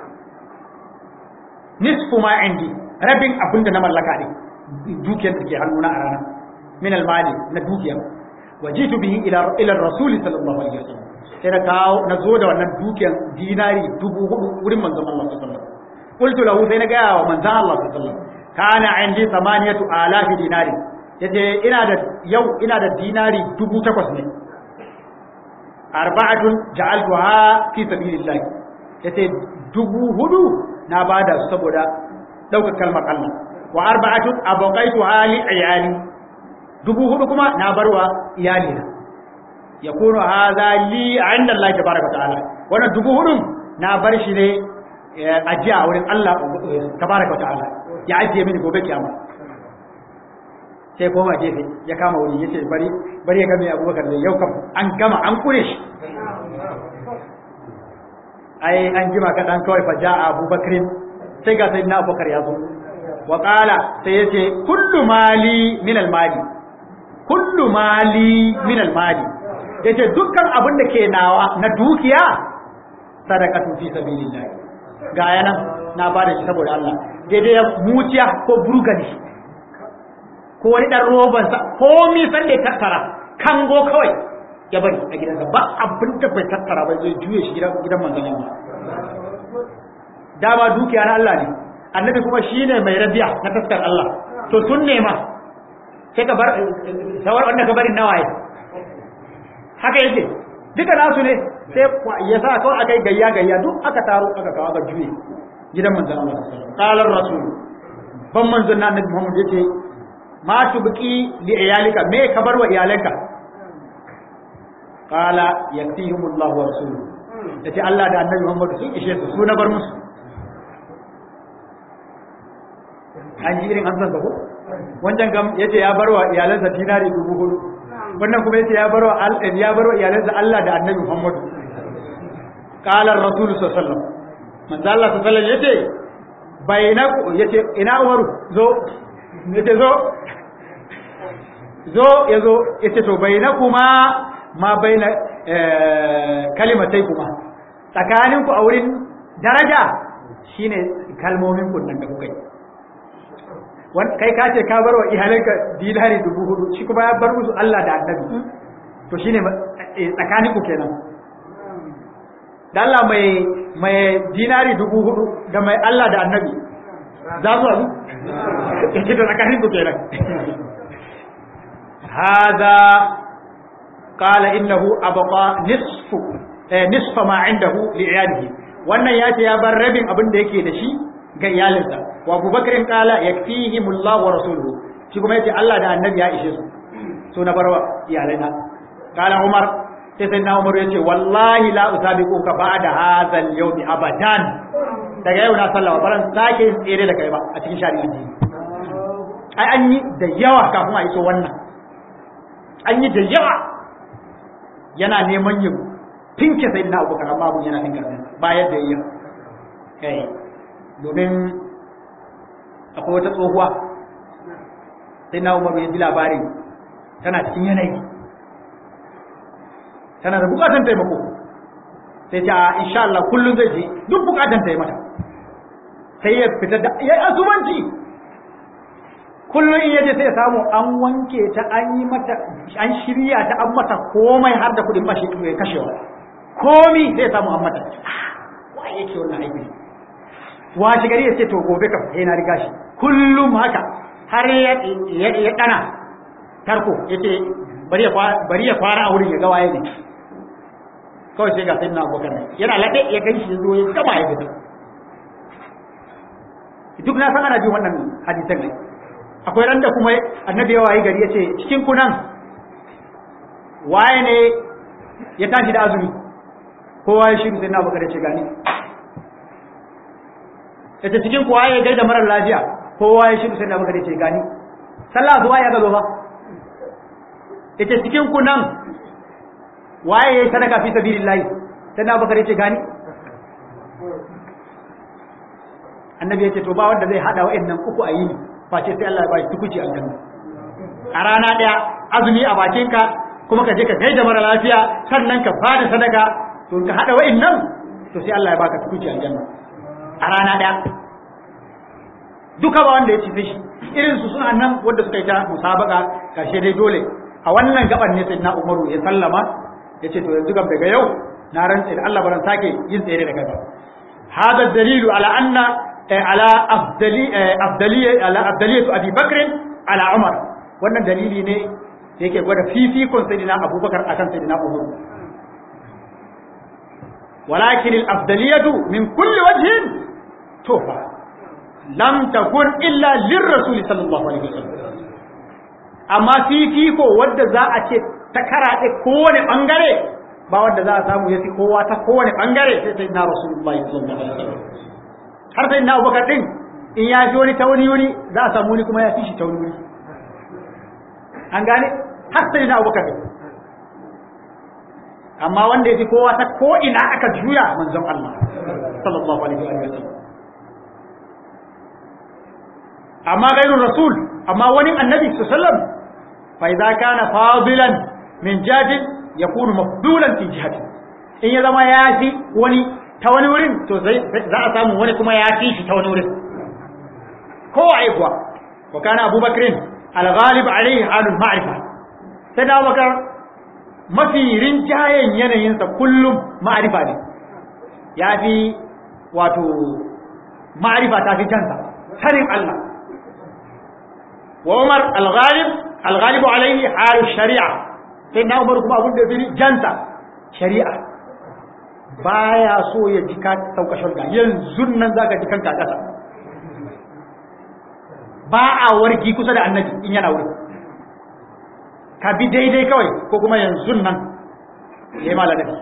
nisfu ma indi rabin abinda na mallaka ne dukiyar da ke hannuna a rana min almali na dukiyar wajitu bihi ila ila rasul sallallahu alaihi wasallam sai na kawo na zo da wannan dukiyar dinari dubu hudu wurin manzon Allah sallallahu alaihi wasallam qultu lahu sai na ga wa manzon Allah sallallahu alaihi wasallam kana indi samaniyatu alafi dinari yace ina da yau ina da dinari dubu takwas ne arba'atun ja'altuha fi sabilillah yace dubu hudu na bada su saboda daukar kalmar Allah wa arba'atun abqaituha li ayali dubu hudu kuma na barwa iyali na yakunu hadha li 'inda Allah tabaaraka ta'ala wannan dubu hudun na bar shi ne ajiya a wurin Allah tabaraka ta'ala ya ajiye mini gobe kiyama sai koma gefe ya kama wuri yace bari bari ya game Abubakar da yau kam an gama an kure shi ai an jima kaɗan kawai fa ja'a Abubakar sai ga sayyidina Abubakar ya zo wa qala sai yace kullu mali min al mali kullu mali min al mali yace dukkan abin da ke nawa na dukiya sadaqatu fi sabilillah ga yanan na bada shi saboda Allah daidai ya muciya ko burgani ko wani dan roban sa ko mi san da tattara kango kawai ya bari a gidansa ba abin da bai tattara ba zai juye shi gidan gidan manzon Allah dama dukiya na Allah ne annabi kuma shine mai rabiya na taskar Allah to sun nema sai ka bar sawar wanda ka bari nawaye haka yake duka nasu ne sai ya sa kawai aka yi gayya gayya duk aka taro aka kawo aka juye gidan manzon Allah qalar rasul ban manzon na annabi Muhammad yace ma tubqi li iyalika me ka bar wa iyalanka qala yaktihumullahu wa rasuluhu yace Allah da annabi Muhammad sun ishe su su na bar musu an ji irin amsar ko wancan gam yace ya bar wa iyalansa dinari dubu hudu wannan kuma yace ya bar wa ya bar wa iyalansa Allah da annabi Muhammad qala ar-rasul sallallahu alaihi wasallam manzo Allah sallallahu alaihi wasallam yace bainaku yace ina Umaru zo yace zo zo yazo yace to bainakuma ma baina kalimatai kuma tsakaninku a wurin daraja shine kalmomin kunnan da kuka yi kai ka ce ka bar wa iyalanka dinari dubu hudu shi kuma ya bar musu Allah da annabi to shine tsakaninku kenan da Allah mai mai dinari dubu hudu da mai Allah da annabi za su azu yake da tsakaninku kenan hada qala innahu abqa nisfu nisfa ma indahu li iyalihi wannan ya ce ya bar rabin abin da yake da shi ga iyalinsa wa abubakarin kala yakfihimullahu wa rasuluhu shi kuma yace Allah da annabi ya ishe su so na barwa iyalaina kala umar sai sai na umar yace wallahi la usabiquka ba'da hadha al-yawm abadan daga yau na sallama baran sake yin tsere da kai ba a cikin shari'a addini ai an yi da yawa kafin a iso wannan an yi da yawa yana neman yin tinke sai na abubakar amma abun yana tinka ba yadda yi kai domin akwai wata tsohuwa sai na umaru ya ji labarin tana cikin yanayi tana da bukatan taimako sai ta insha Allah kullum zai je duk bukatan taimaka sai ya fita da ya azumanci kullum in yaje sai ya samu an wanke ta an yi mata an shirya ta an mata komai har da kudin bashi ya kashewa komi sai ya samu an mata wa yake wannan aiki washe gari ya ce to gobe kam sai na riga shi kullum haka har ya dana tarko ya ce bari ya fara a wurin ya ga waye ne kawai sai ga sai na abokan nan yana laɗe ya kai shi zo ya gama ya fita duk na san ana jin wannan hadisan ne akwai randa kuma annabi ya waye gari ya ce cikin kunan waye ne ya tashi da azumi kowa ya shiru sai na abokan ya ce gani yace cikin kuwa ya gaida marar lafiya kowa ya shiru sai da maka dace gani sallah zuwa ya gado ba yace cikin ku nan waye yayi sadaka fi sabilillah sai da maka dace gani annabi yace to ba wanda zai hada wa'annan uku a yini face sai Allah ya bashi tukuci aljanna a rana daya azumi a bakinka kuma ka je ka gaida marar lafiya sannan ka bada sadaka to ka hada wa'annan to sai Allah ya baka tukuci aljanna a rana ɗaya duka ba wanda ya ci shi irin su suna nan wanda suka yi ta musabaka karshe dai dole a wannan gaban ne sai na umaru ya sallama ya ce to yanzu gab daga yau na rantse da Allah baran sake yin tsere da gaba hada dalilu ala anna ala afdali afdali ala afdaliyatu abi bakr ala umar wannan dalili ne da yake gwada fifikon sayyidina abubakar akan sayyidina umar ولكن الأفضلية من كل وجه توفى لم تكن إلا للرسول صلى الله عليه وسلم أما في فيكو ود ذا أتي تكرا كون أنغري ba wanda za a samu ya fi kowa ta kowane bangare sai sai na rasulullahi sallallahu alaihi wasallam har sai na abubakar din in ya fi wani ta wani wuri za a samu wani kuma ya fi shi ta wani wuri an gane har sai na abubakar din amma wanda ya fi kowa ta ko ina aka juya manzon Allah sallallahu alaihi wa sallam amma gairu rasul amma wani annabi sallallahu alaihi wasallam fa idza kana fadilan min jadin yakunu mafdulan fi jihati in ya zama ya fi wani ta wani wurin to za a samu wani kuma ya fi shi ta wani wurin ko ai kuwa wa kana abubakar al-ghalib alayhi halul ma'rifa sai da abubakar mafi rinjayen yanayinsa kullum ma'arifa ne ya fi wato ma'arifa ta fi jansa sanin Allah wa Umar al-Ghalib al-Ghalib alayhi halu shari'a sai na Umar kuma abin da bi jansa shari'a baya so ya ji ka sauka shulga yanzu nan zaka ji kanka kasa ba a warki kusa da annabi in yana wurin ka bi daidai kawai ko kuma yanzu nan ya yi maladabi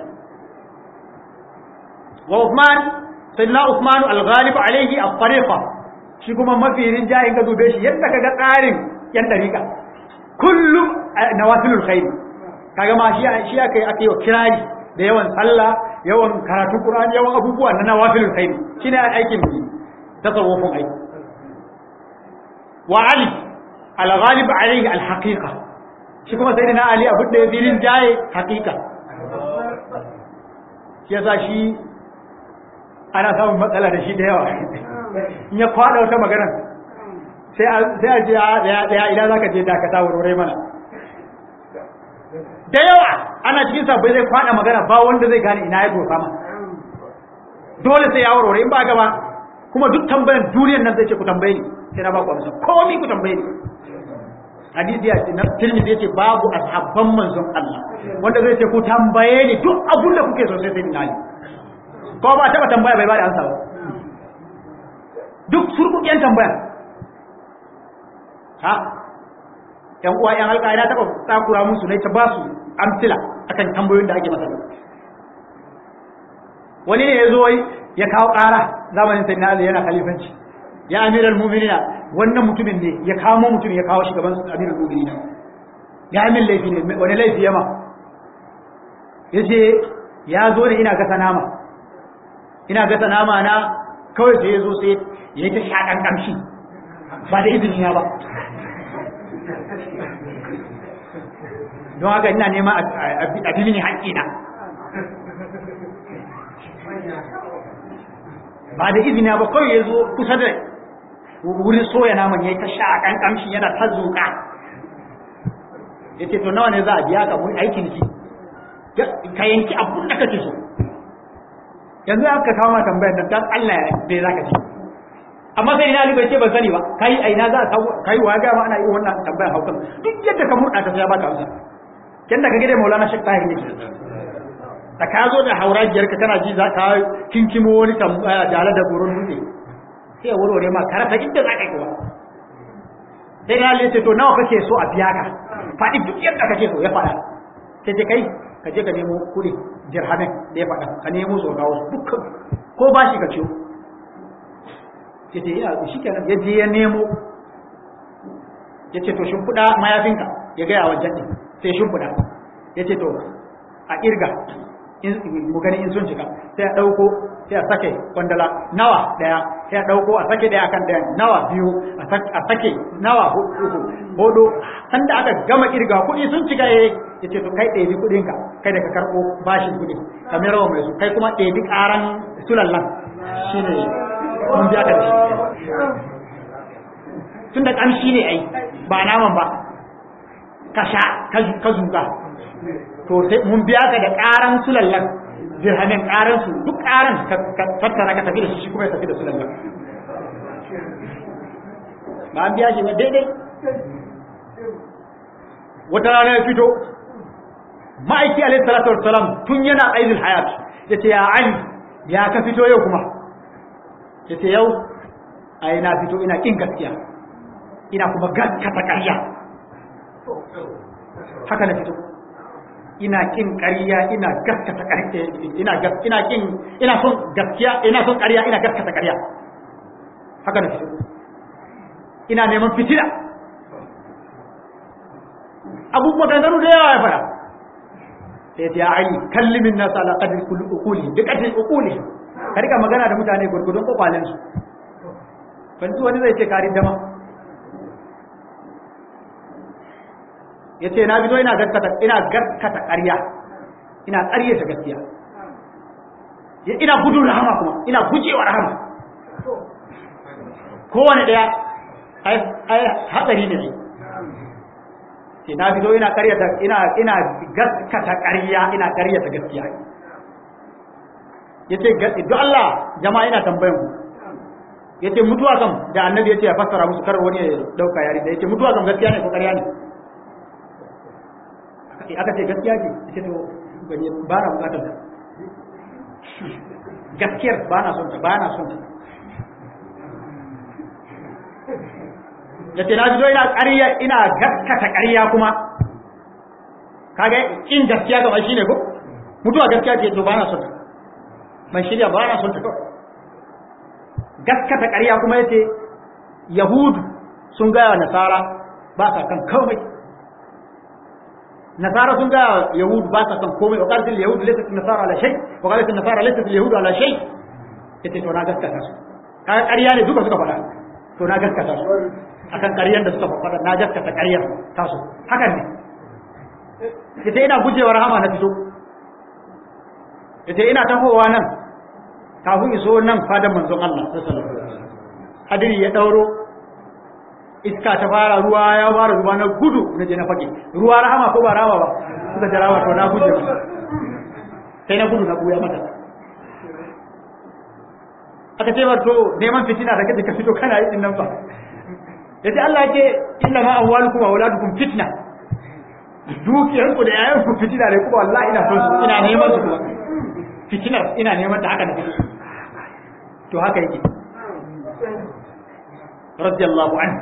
wa Uthman sayyidina Uthman al-Ghalib alayhi at-tariqa shi kuma mafi rinjayin ka dube shi yadda kaga tsarin yan dariƙa kullum nawafilul khair kaga ma shi shi aka aka yi kirari da yawan sallah yawan karatu Qur'ani yawan abubuwa na nawafilul khair shine aikin tasawufin aiki wa Ali al-Ghalib alayhi al-haqiqa shi kuma sai na Ali abin da ya filin jaye hakika shi yasa shi ana samun matsala da shi da yawa in ya kwada wata magana sai a ce ya ina za ka je dakata wurai mana da yawa ana cikin sabbai zai kwada magana ba wanda zai gane ina ya dosa ma dole sai ya warware in ba gaba kuma duk tambayan duniyar nan zai ce ku tambaye ni sai na ba ku amsa komi ku tambaye ni hadisi ya ce na tirmidhi yace babu ashabban manzon Allah wanda zai ce ku tambaye ni duk abun da kuke so sai sai dinali ko ba taba tambaya bai ba da amsa ba duk surkukiyan tambaya ha yan uwa yan halka ina taba takura musu ne ta ba su amsila akan tambayoyin da ake masa wani ne ya zo ya kawo ƙara zamanin sayyidina Ali yana khalifanci ya amiral mu'minina wannan mutumin ne ya kamo mutum ya kawo shi gaban amiral mu'minina ya amin laifi ne wani laifi yama yace ya zo ne ina gasa nama ina gasa nama na kawai sai ya zo sai ya yi ta shaƙan ƙamshi ba da izini na ba don haka ina nema a bi mini haƙƙina ba da izini ba kawai ya zo kusa da wurin soya naman ya yi ta shaƙan ƙamshi yana ta zuƙa ya ce to nawa ne za a biya ka mun aikin ki ka yanki abun da kake so yanzu aka kawo ma tambayar nan dan Allah ya bai zaka ci amma sai ina bai ce ban sani ba kai a ina za ka kai wa ga ma ana yi wannan tambayar haukan duk yadda ka murda ta sai baka amsa kin da kage da Maulana Sheikh Tahir ne da ka zo da haurajiyar ka kana ji za ka kinkimo wani tambaya jale da gurin dutse sai warware ma karata inda za ka yi kuwa sai na ce to nawa kake so a biya ka faɗi duk yadda kake so ya faɗa sai ce kai ka je ka nemo kuɗi dirhamin da ya faɗa ka nemo su ga wasu dukkan ko ba shi ka ciyo ya ce ya shi kenan ya je ya nemo ya ce to shimfiɗa mayafinka ya gaya wa janɗin sai shimfiɗa ya ce to a ƙirga mu gani in sun cika sai a ɗauko sai a sake kwandala nawa ɗaya sai a ɗauko a sake ɗaya kan ɗaya nawa biyu a sake nawa uku hudu sanda aka gama ƙirga kuɗi sun cika ya ya ce to kai ɗebi kuɗinka kai da ka karɓo bashin kuɗi ka mai rawa mai su kai kuma ɗebi ƙaran sulallan shi ne mun biya ka da shi tun da ƙamshi ne ai ba naman ba ka sha ka zuga to sai mun biya ka da ƙaran sulallan dirhamin ƙaran su duk ƙaran ka tattara ka tafi da shi shi kuma ya tafi da sulallan ba an biya shi ba daidai wata rana ya fito ma'aiki alaihi salatu wassalam tun yana aizul hayat yace ya ali ya ka fito yau kuma yace yau ai na fito ina kin gaskiya ina kuma gaskata ƙarya haka na fito ina kin ƙarya ina gaskata ƙarya ina ina kin ina son gaskiya ina son ƙarya ina gaskata ƙarya haka na fito ina neman fitila abubuwa maganganu da yawa ya fara sai ya ali kallimin nasu ala qadri kulli uquli bi qadri uquli ka rika magana da mutane gurgudun kokwalen su ban wani zai ce karin dama yace na bizo ina gaskata ina gaskata ƙarya ina ƙarye ta gaskiya ina gudun rahama kuma ina gujewa rahama kowane ɗaya ai hatsari ne sai na fito ina ƙaryata ina ina gaskata ƙarya ina ƙaryata gaskiya yace duk Allah jama'a ina tambayan ku yace mutuwa kam da annabi yace ya fassara musu kar wani ya dauka yari da yace mutuwa kam gaskiya ne ko ƙarya ne aka ce gaskiya ce yace to gani ba na bukatar ta gaskiyar ba na son ta ba na son ta yace na fito ina ƙarya ina gaskata ƙarya kuma kaga in gaskiya kamar shine ko mutuwa gaskiya ce to ba na son ta ban shirya ba na son ta kawai gaskata ƙarya kuma yace yahudu sun gaya wa nasara ba sa kan komai nasara sun gaya yahudu ba sa kan komai wa qalat yahudu laysat nasara ala shay wa qalat nasara laysat yahudu ala shay yace to na gaskata su kaga ƙarya ne duka suka faɗa to na gaskata su akan ƙaryar da suka faɗa na gaskata ƙaryar tasu hakan ne yace ina gujewa rahama na fito yace ina tahowa nan kafin iso nan fadan manzon Allah sallallahu alaihi wasallam hadiri ya dauro iska ta fara ruwa ya fara zuba na gudu na je na fage ruwa rahama ko ba rahama ba suka jira wa to na guje masa sai na gudu na buya mata aka ce to neman fitina da kaje ka fito kana yi din nan ba yace Allah yake inna ma amwalukum wa auladukum fitna dukiyar ku da yayan ku fitina ne kuma wallahi ina son su ina neman su kuma fitinar ina neman ta haka na fito to haka yake radiyallahu anhu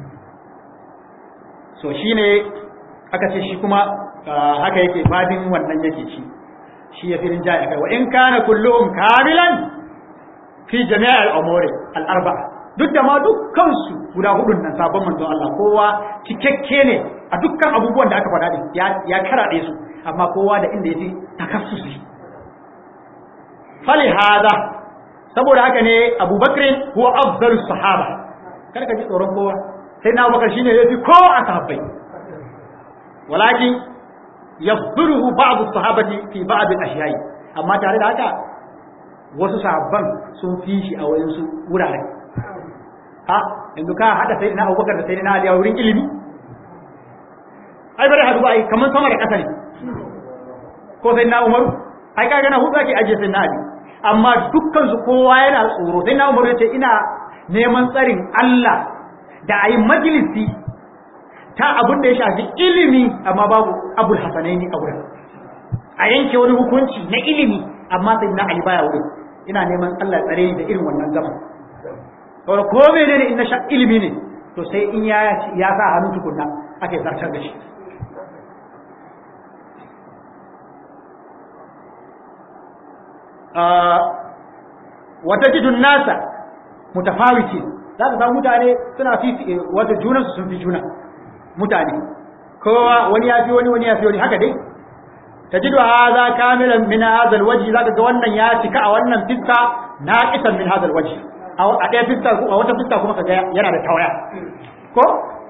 so shine aka ce shi kuma haka yake fadin wannan yake shi shi ya firin jaya kai wa in kana kulluhum kamilan fi jami'a al-umuri al-arba'a duk da ma dukkan su guda hudun nan sabon manzon Allah kowa cikakke ne a dukkan abubuwan da aka faɗa din ya ya karaɗe su amma kowa da inda yake takassusi fali hada saboda haka ne Abu Bakr huwa afdalus sahaba kar ka ji tsoron kowa sai na Abubakar shine yafi ko a sahabbai walakin yafduruhu ba'd as-sahabati fi ba'd al-ashya'i amma tare da haka wasu sahabban sun fi shi a wayan su wurare ha yanzu ka hada sai na Abubakar da sai na Ali a wurin ilimi ai bare hadu ba ai kaman sama da kasa ne ko sai na Umaru ai kaga na hudu ake aje sai na Ali amma dukkan su kowa yana tsoro sai na Umaru yace ina neman tsarin Allah da ayi majalisi ta abin da ya shafi ilimi amma babu abul hasanaini a wurin a yanke wani hukunci na ilimi amma sai na Ali baya wurin ina neman Allah tsare ni da irin wannan gaba saboda ko menene in na sha ilimi ne to sai in ya ya sa hannu tukunna ake zartar da shi wata jidun nasa mutafawiti za ka samu mutane suna fi wata junansu sun fi juna mutane kowa wani ya fi wani wani ya fi wani haka dai tajidu hadha kamilan min hadha alwajh zaka ga wannan ya cika a wannan fiska naqisan min hadha alwajh a ɗaya fiska a wata fiska kuma kaga yana da tawaya ko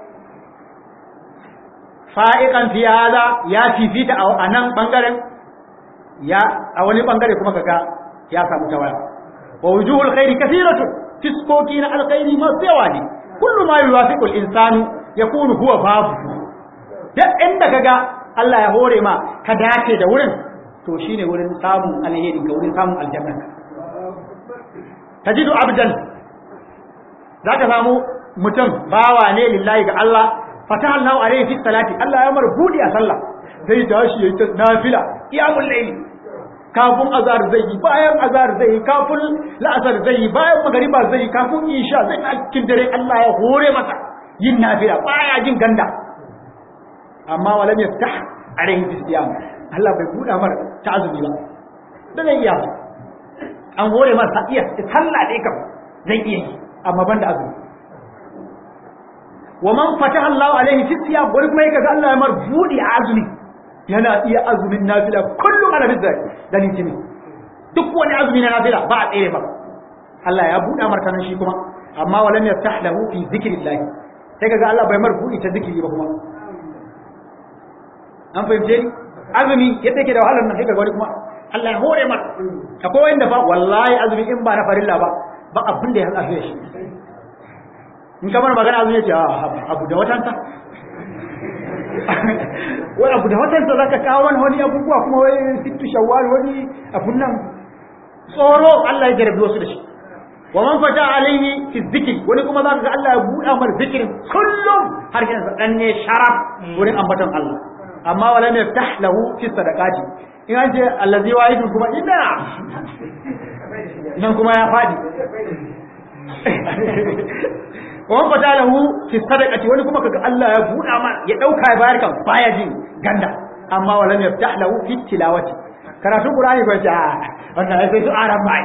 fa'iqan fi hadha ya fifita a nan bangaren ya a wani bangare kuma kaga ya samu tawaya wa wujuhul khairi kathiratu fiskoki na alkhairi ma yawa ne kullu ma yuwafiqu al-insanu yakunu huwa babu duk inda kaga Allah ya hore ma ka dace da wurin to shine wurin samun alheri ga wurin samun aljanna tajidu abdan zaka samu mutum bawa ne lillahi ga Allah fataha Allah alaihi fi salati Allah ya mar budi a sallah zai tashi yayi ta nafila qiyamul layl kafin azhar zai yi bayan azhar zai yi kafin la'asar zai yi bayan magariba zai yi kafin isha zai a cikin dare Allah ya hore masa yin nafila baya jin ganda amma walam yaftah alaihi bisiyam Allah bai buɗa mar ta azumi ba da zai iya an hore masa iya sallah dai kam zai iya yi amma banda azumi wa man fataha Allah alaihi fi siyam wani kuma yake ga Allah ya mar budi a azumi yana iya azumin nafila kullum ala bizar da litinin duk wani azumi na nafila ba a tsere ba Allah ya buɗa martanan shi kuma amma walam yaftah lahu fi zikrillah sai kaga Allah bai mar budi ta zikiri ba kuma an fahimce ni azumi yadda yake da wahalar nan sai kaga wani kuma Allah ya hore mar akwai wanda ba wallahi azumi in ba na farilla ba ba abin da ya hada shi in kamar magana azumi ya ce abu da watanta wai abu da watanta zaka kawo wani wani abubuwa kuma wai sittu shawwal wani abun nan tsoro Allah ya jarabi wasu da shi wa man fata alaihi fi zikri wani kuma zaka ga Allah ya buɗa mar zikirin kullum har kina sa dan ne sharaf wurin ambaton Allah amma wala ne yaftah lahu fi sadaqati in an ce allazi wahidun kuma ina nan kuma ya fadi wa man fata lahu fi sadaqati wani kuma kaga Allah ya buɗa ma ya dauka ya bayar kan baya jin ganda amma wala ne yaftah lahu fi tilawati karatun Qur'ani ba ta wannan sai su aran bai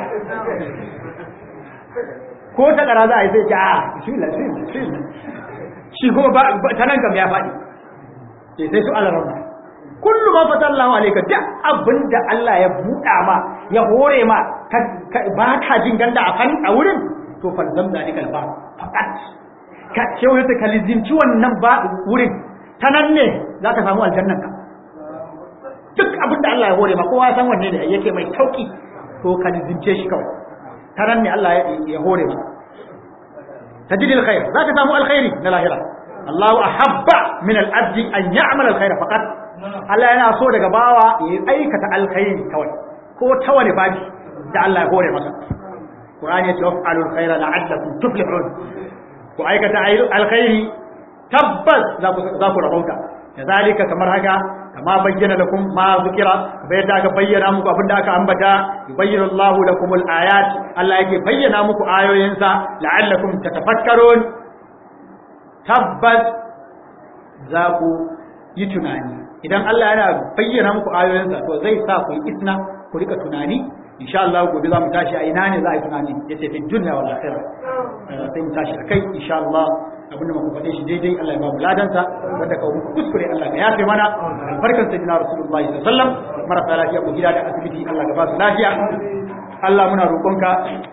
ko ta kara za a yi sai ce a bismillah bismillah shi kuma ba ta nan kam ya faɗi sai sai su alaran kullu ma fata Allah alayka duk abin da Allah ya buɗa ma ya hore ma ba ka jin ganda a fan a wurin to fa zam da nikal ba faqat ka ce wani ta kalizimci wannan ba wurin ta nan ne za ka samu aljannan ka duk abin da Allah ya hore ma kowa san wanne ne yake mai sauki to kalizimce shi kawai taran ne Allah ya hore maka tajidil khair zaka samu alkhairi na lahira Allahu ahabba min al-abdi an ya'mal al-khair faqat Allah yana so daga bawa ya aikata alkhairi kawai ko ta wani babi da Allah ya hore maka Qur'ani ya ce waf'alu al-khaira la'allakum tuflihun ku aikata alkhairi tabbas za ku za ku rabauta kazalika kamar haka kama bayyana lakum ma zikira bai da aka bayyana muku abinda aka ambata yubayyinu Allahu lakum al-ayat Allah yake bayyana muku ayoyinsa la'allakum tatafakkarun tabbas za ku yi tunani idan Allah yana bayyana muku ayoyinsa to zai sa ku yi isna ku rika tunani insha Allah gobe za mu tashi a ina ne za a yi tunani yace fi dunya wal akhirah sai mu tashi akai insha Allah abinda muka faɗe shi daidai Allah ya ba mu ladansa wanda ka muku kuskure Allah ya yafe mana albarkan sayyidina rasulullahi sallallahu alaihi wasallam marasa lafiya ku gida da asibiti Allah ka ba su lafiya Allah muna roƙonka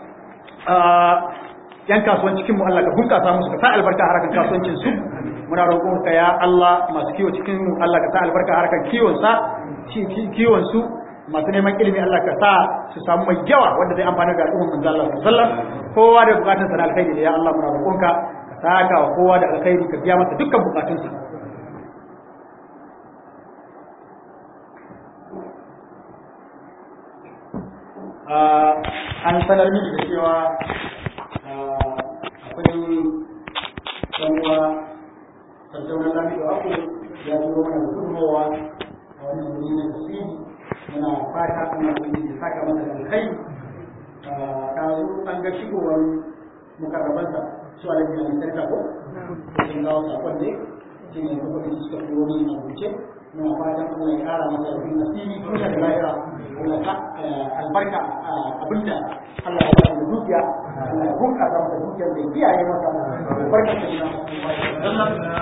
yan kasuwan cikin mu Allah ka bunkasa musu ka sa albarka harakan kasuwancin su muna roƙonka ya Allah masu kiwo cikin mu Allah ka sa albarka harakan kiwon sa kiwon su masu neman ilimi Allah ka sa su samu mai yawa wanda zai amfana ga al'ummar manzo Allah sallallahu alaihi wasallam kowa da bukatun sa na alkhairi da ya Allah muna roƙonka saka wa kowa da alkhairi ka biya masa dukkan bukatunsa an sanar mini da cewa akwai sanuwa tattaunar lafiya aku ya zo mana da gudunmowa a wani wuri na tasiri muna fata ana da saka masa da alkhairi ta zo an ga shigowar mukarrabansa su a lafiya mai sarka ko sun kawo sakon ne shi ne kuma da suka turo ni a rubuce muna fatan Allah ya kara masa rufin asiri duniya da lahira Allah ta albarka abinda Allah ya ba da dukiya Allah ya bunƙasa masa dukiyar da kiyaye masa albarkar da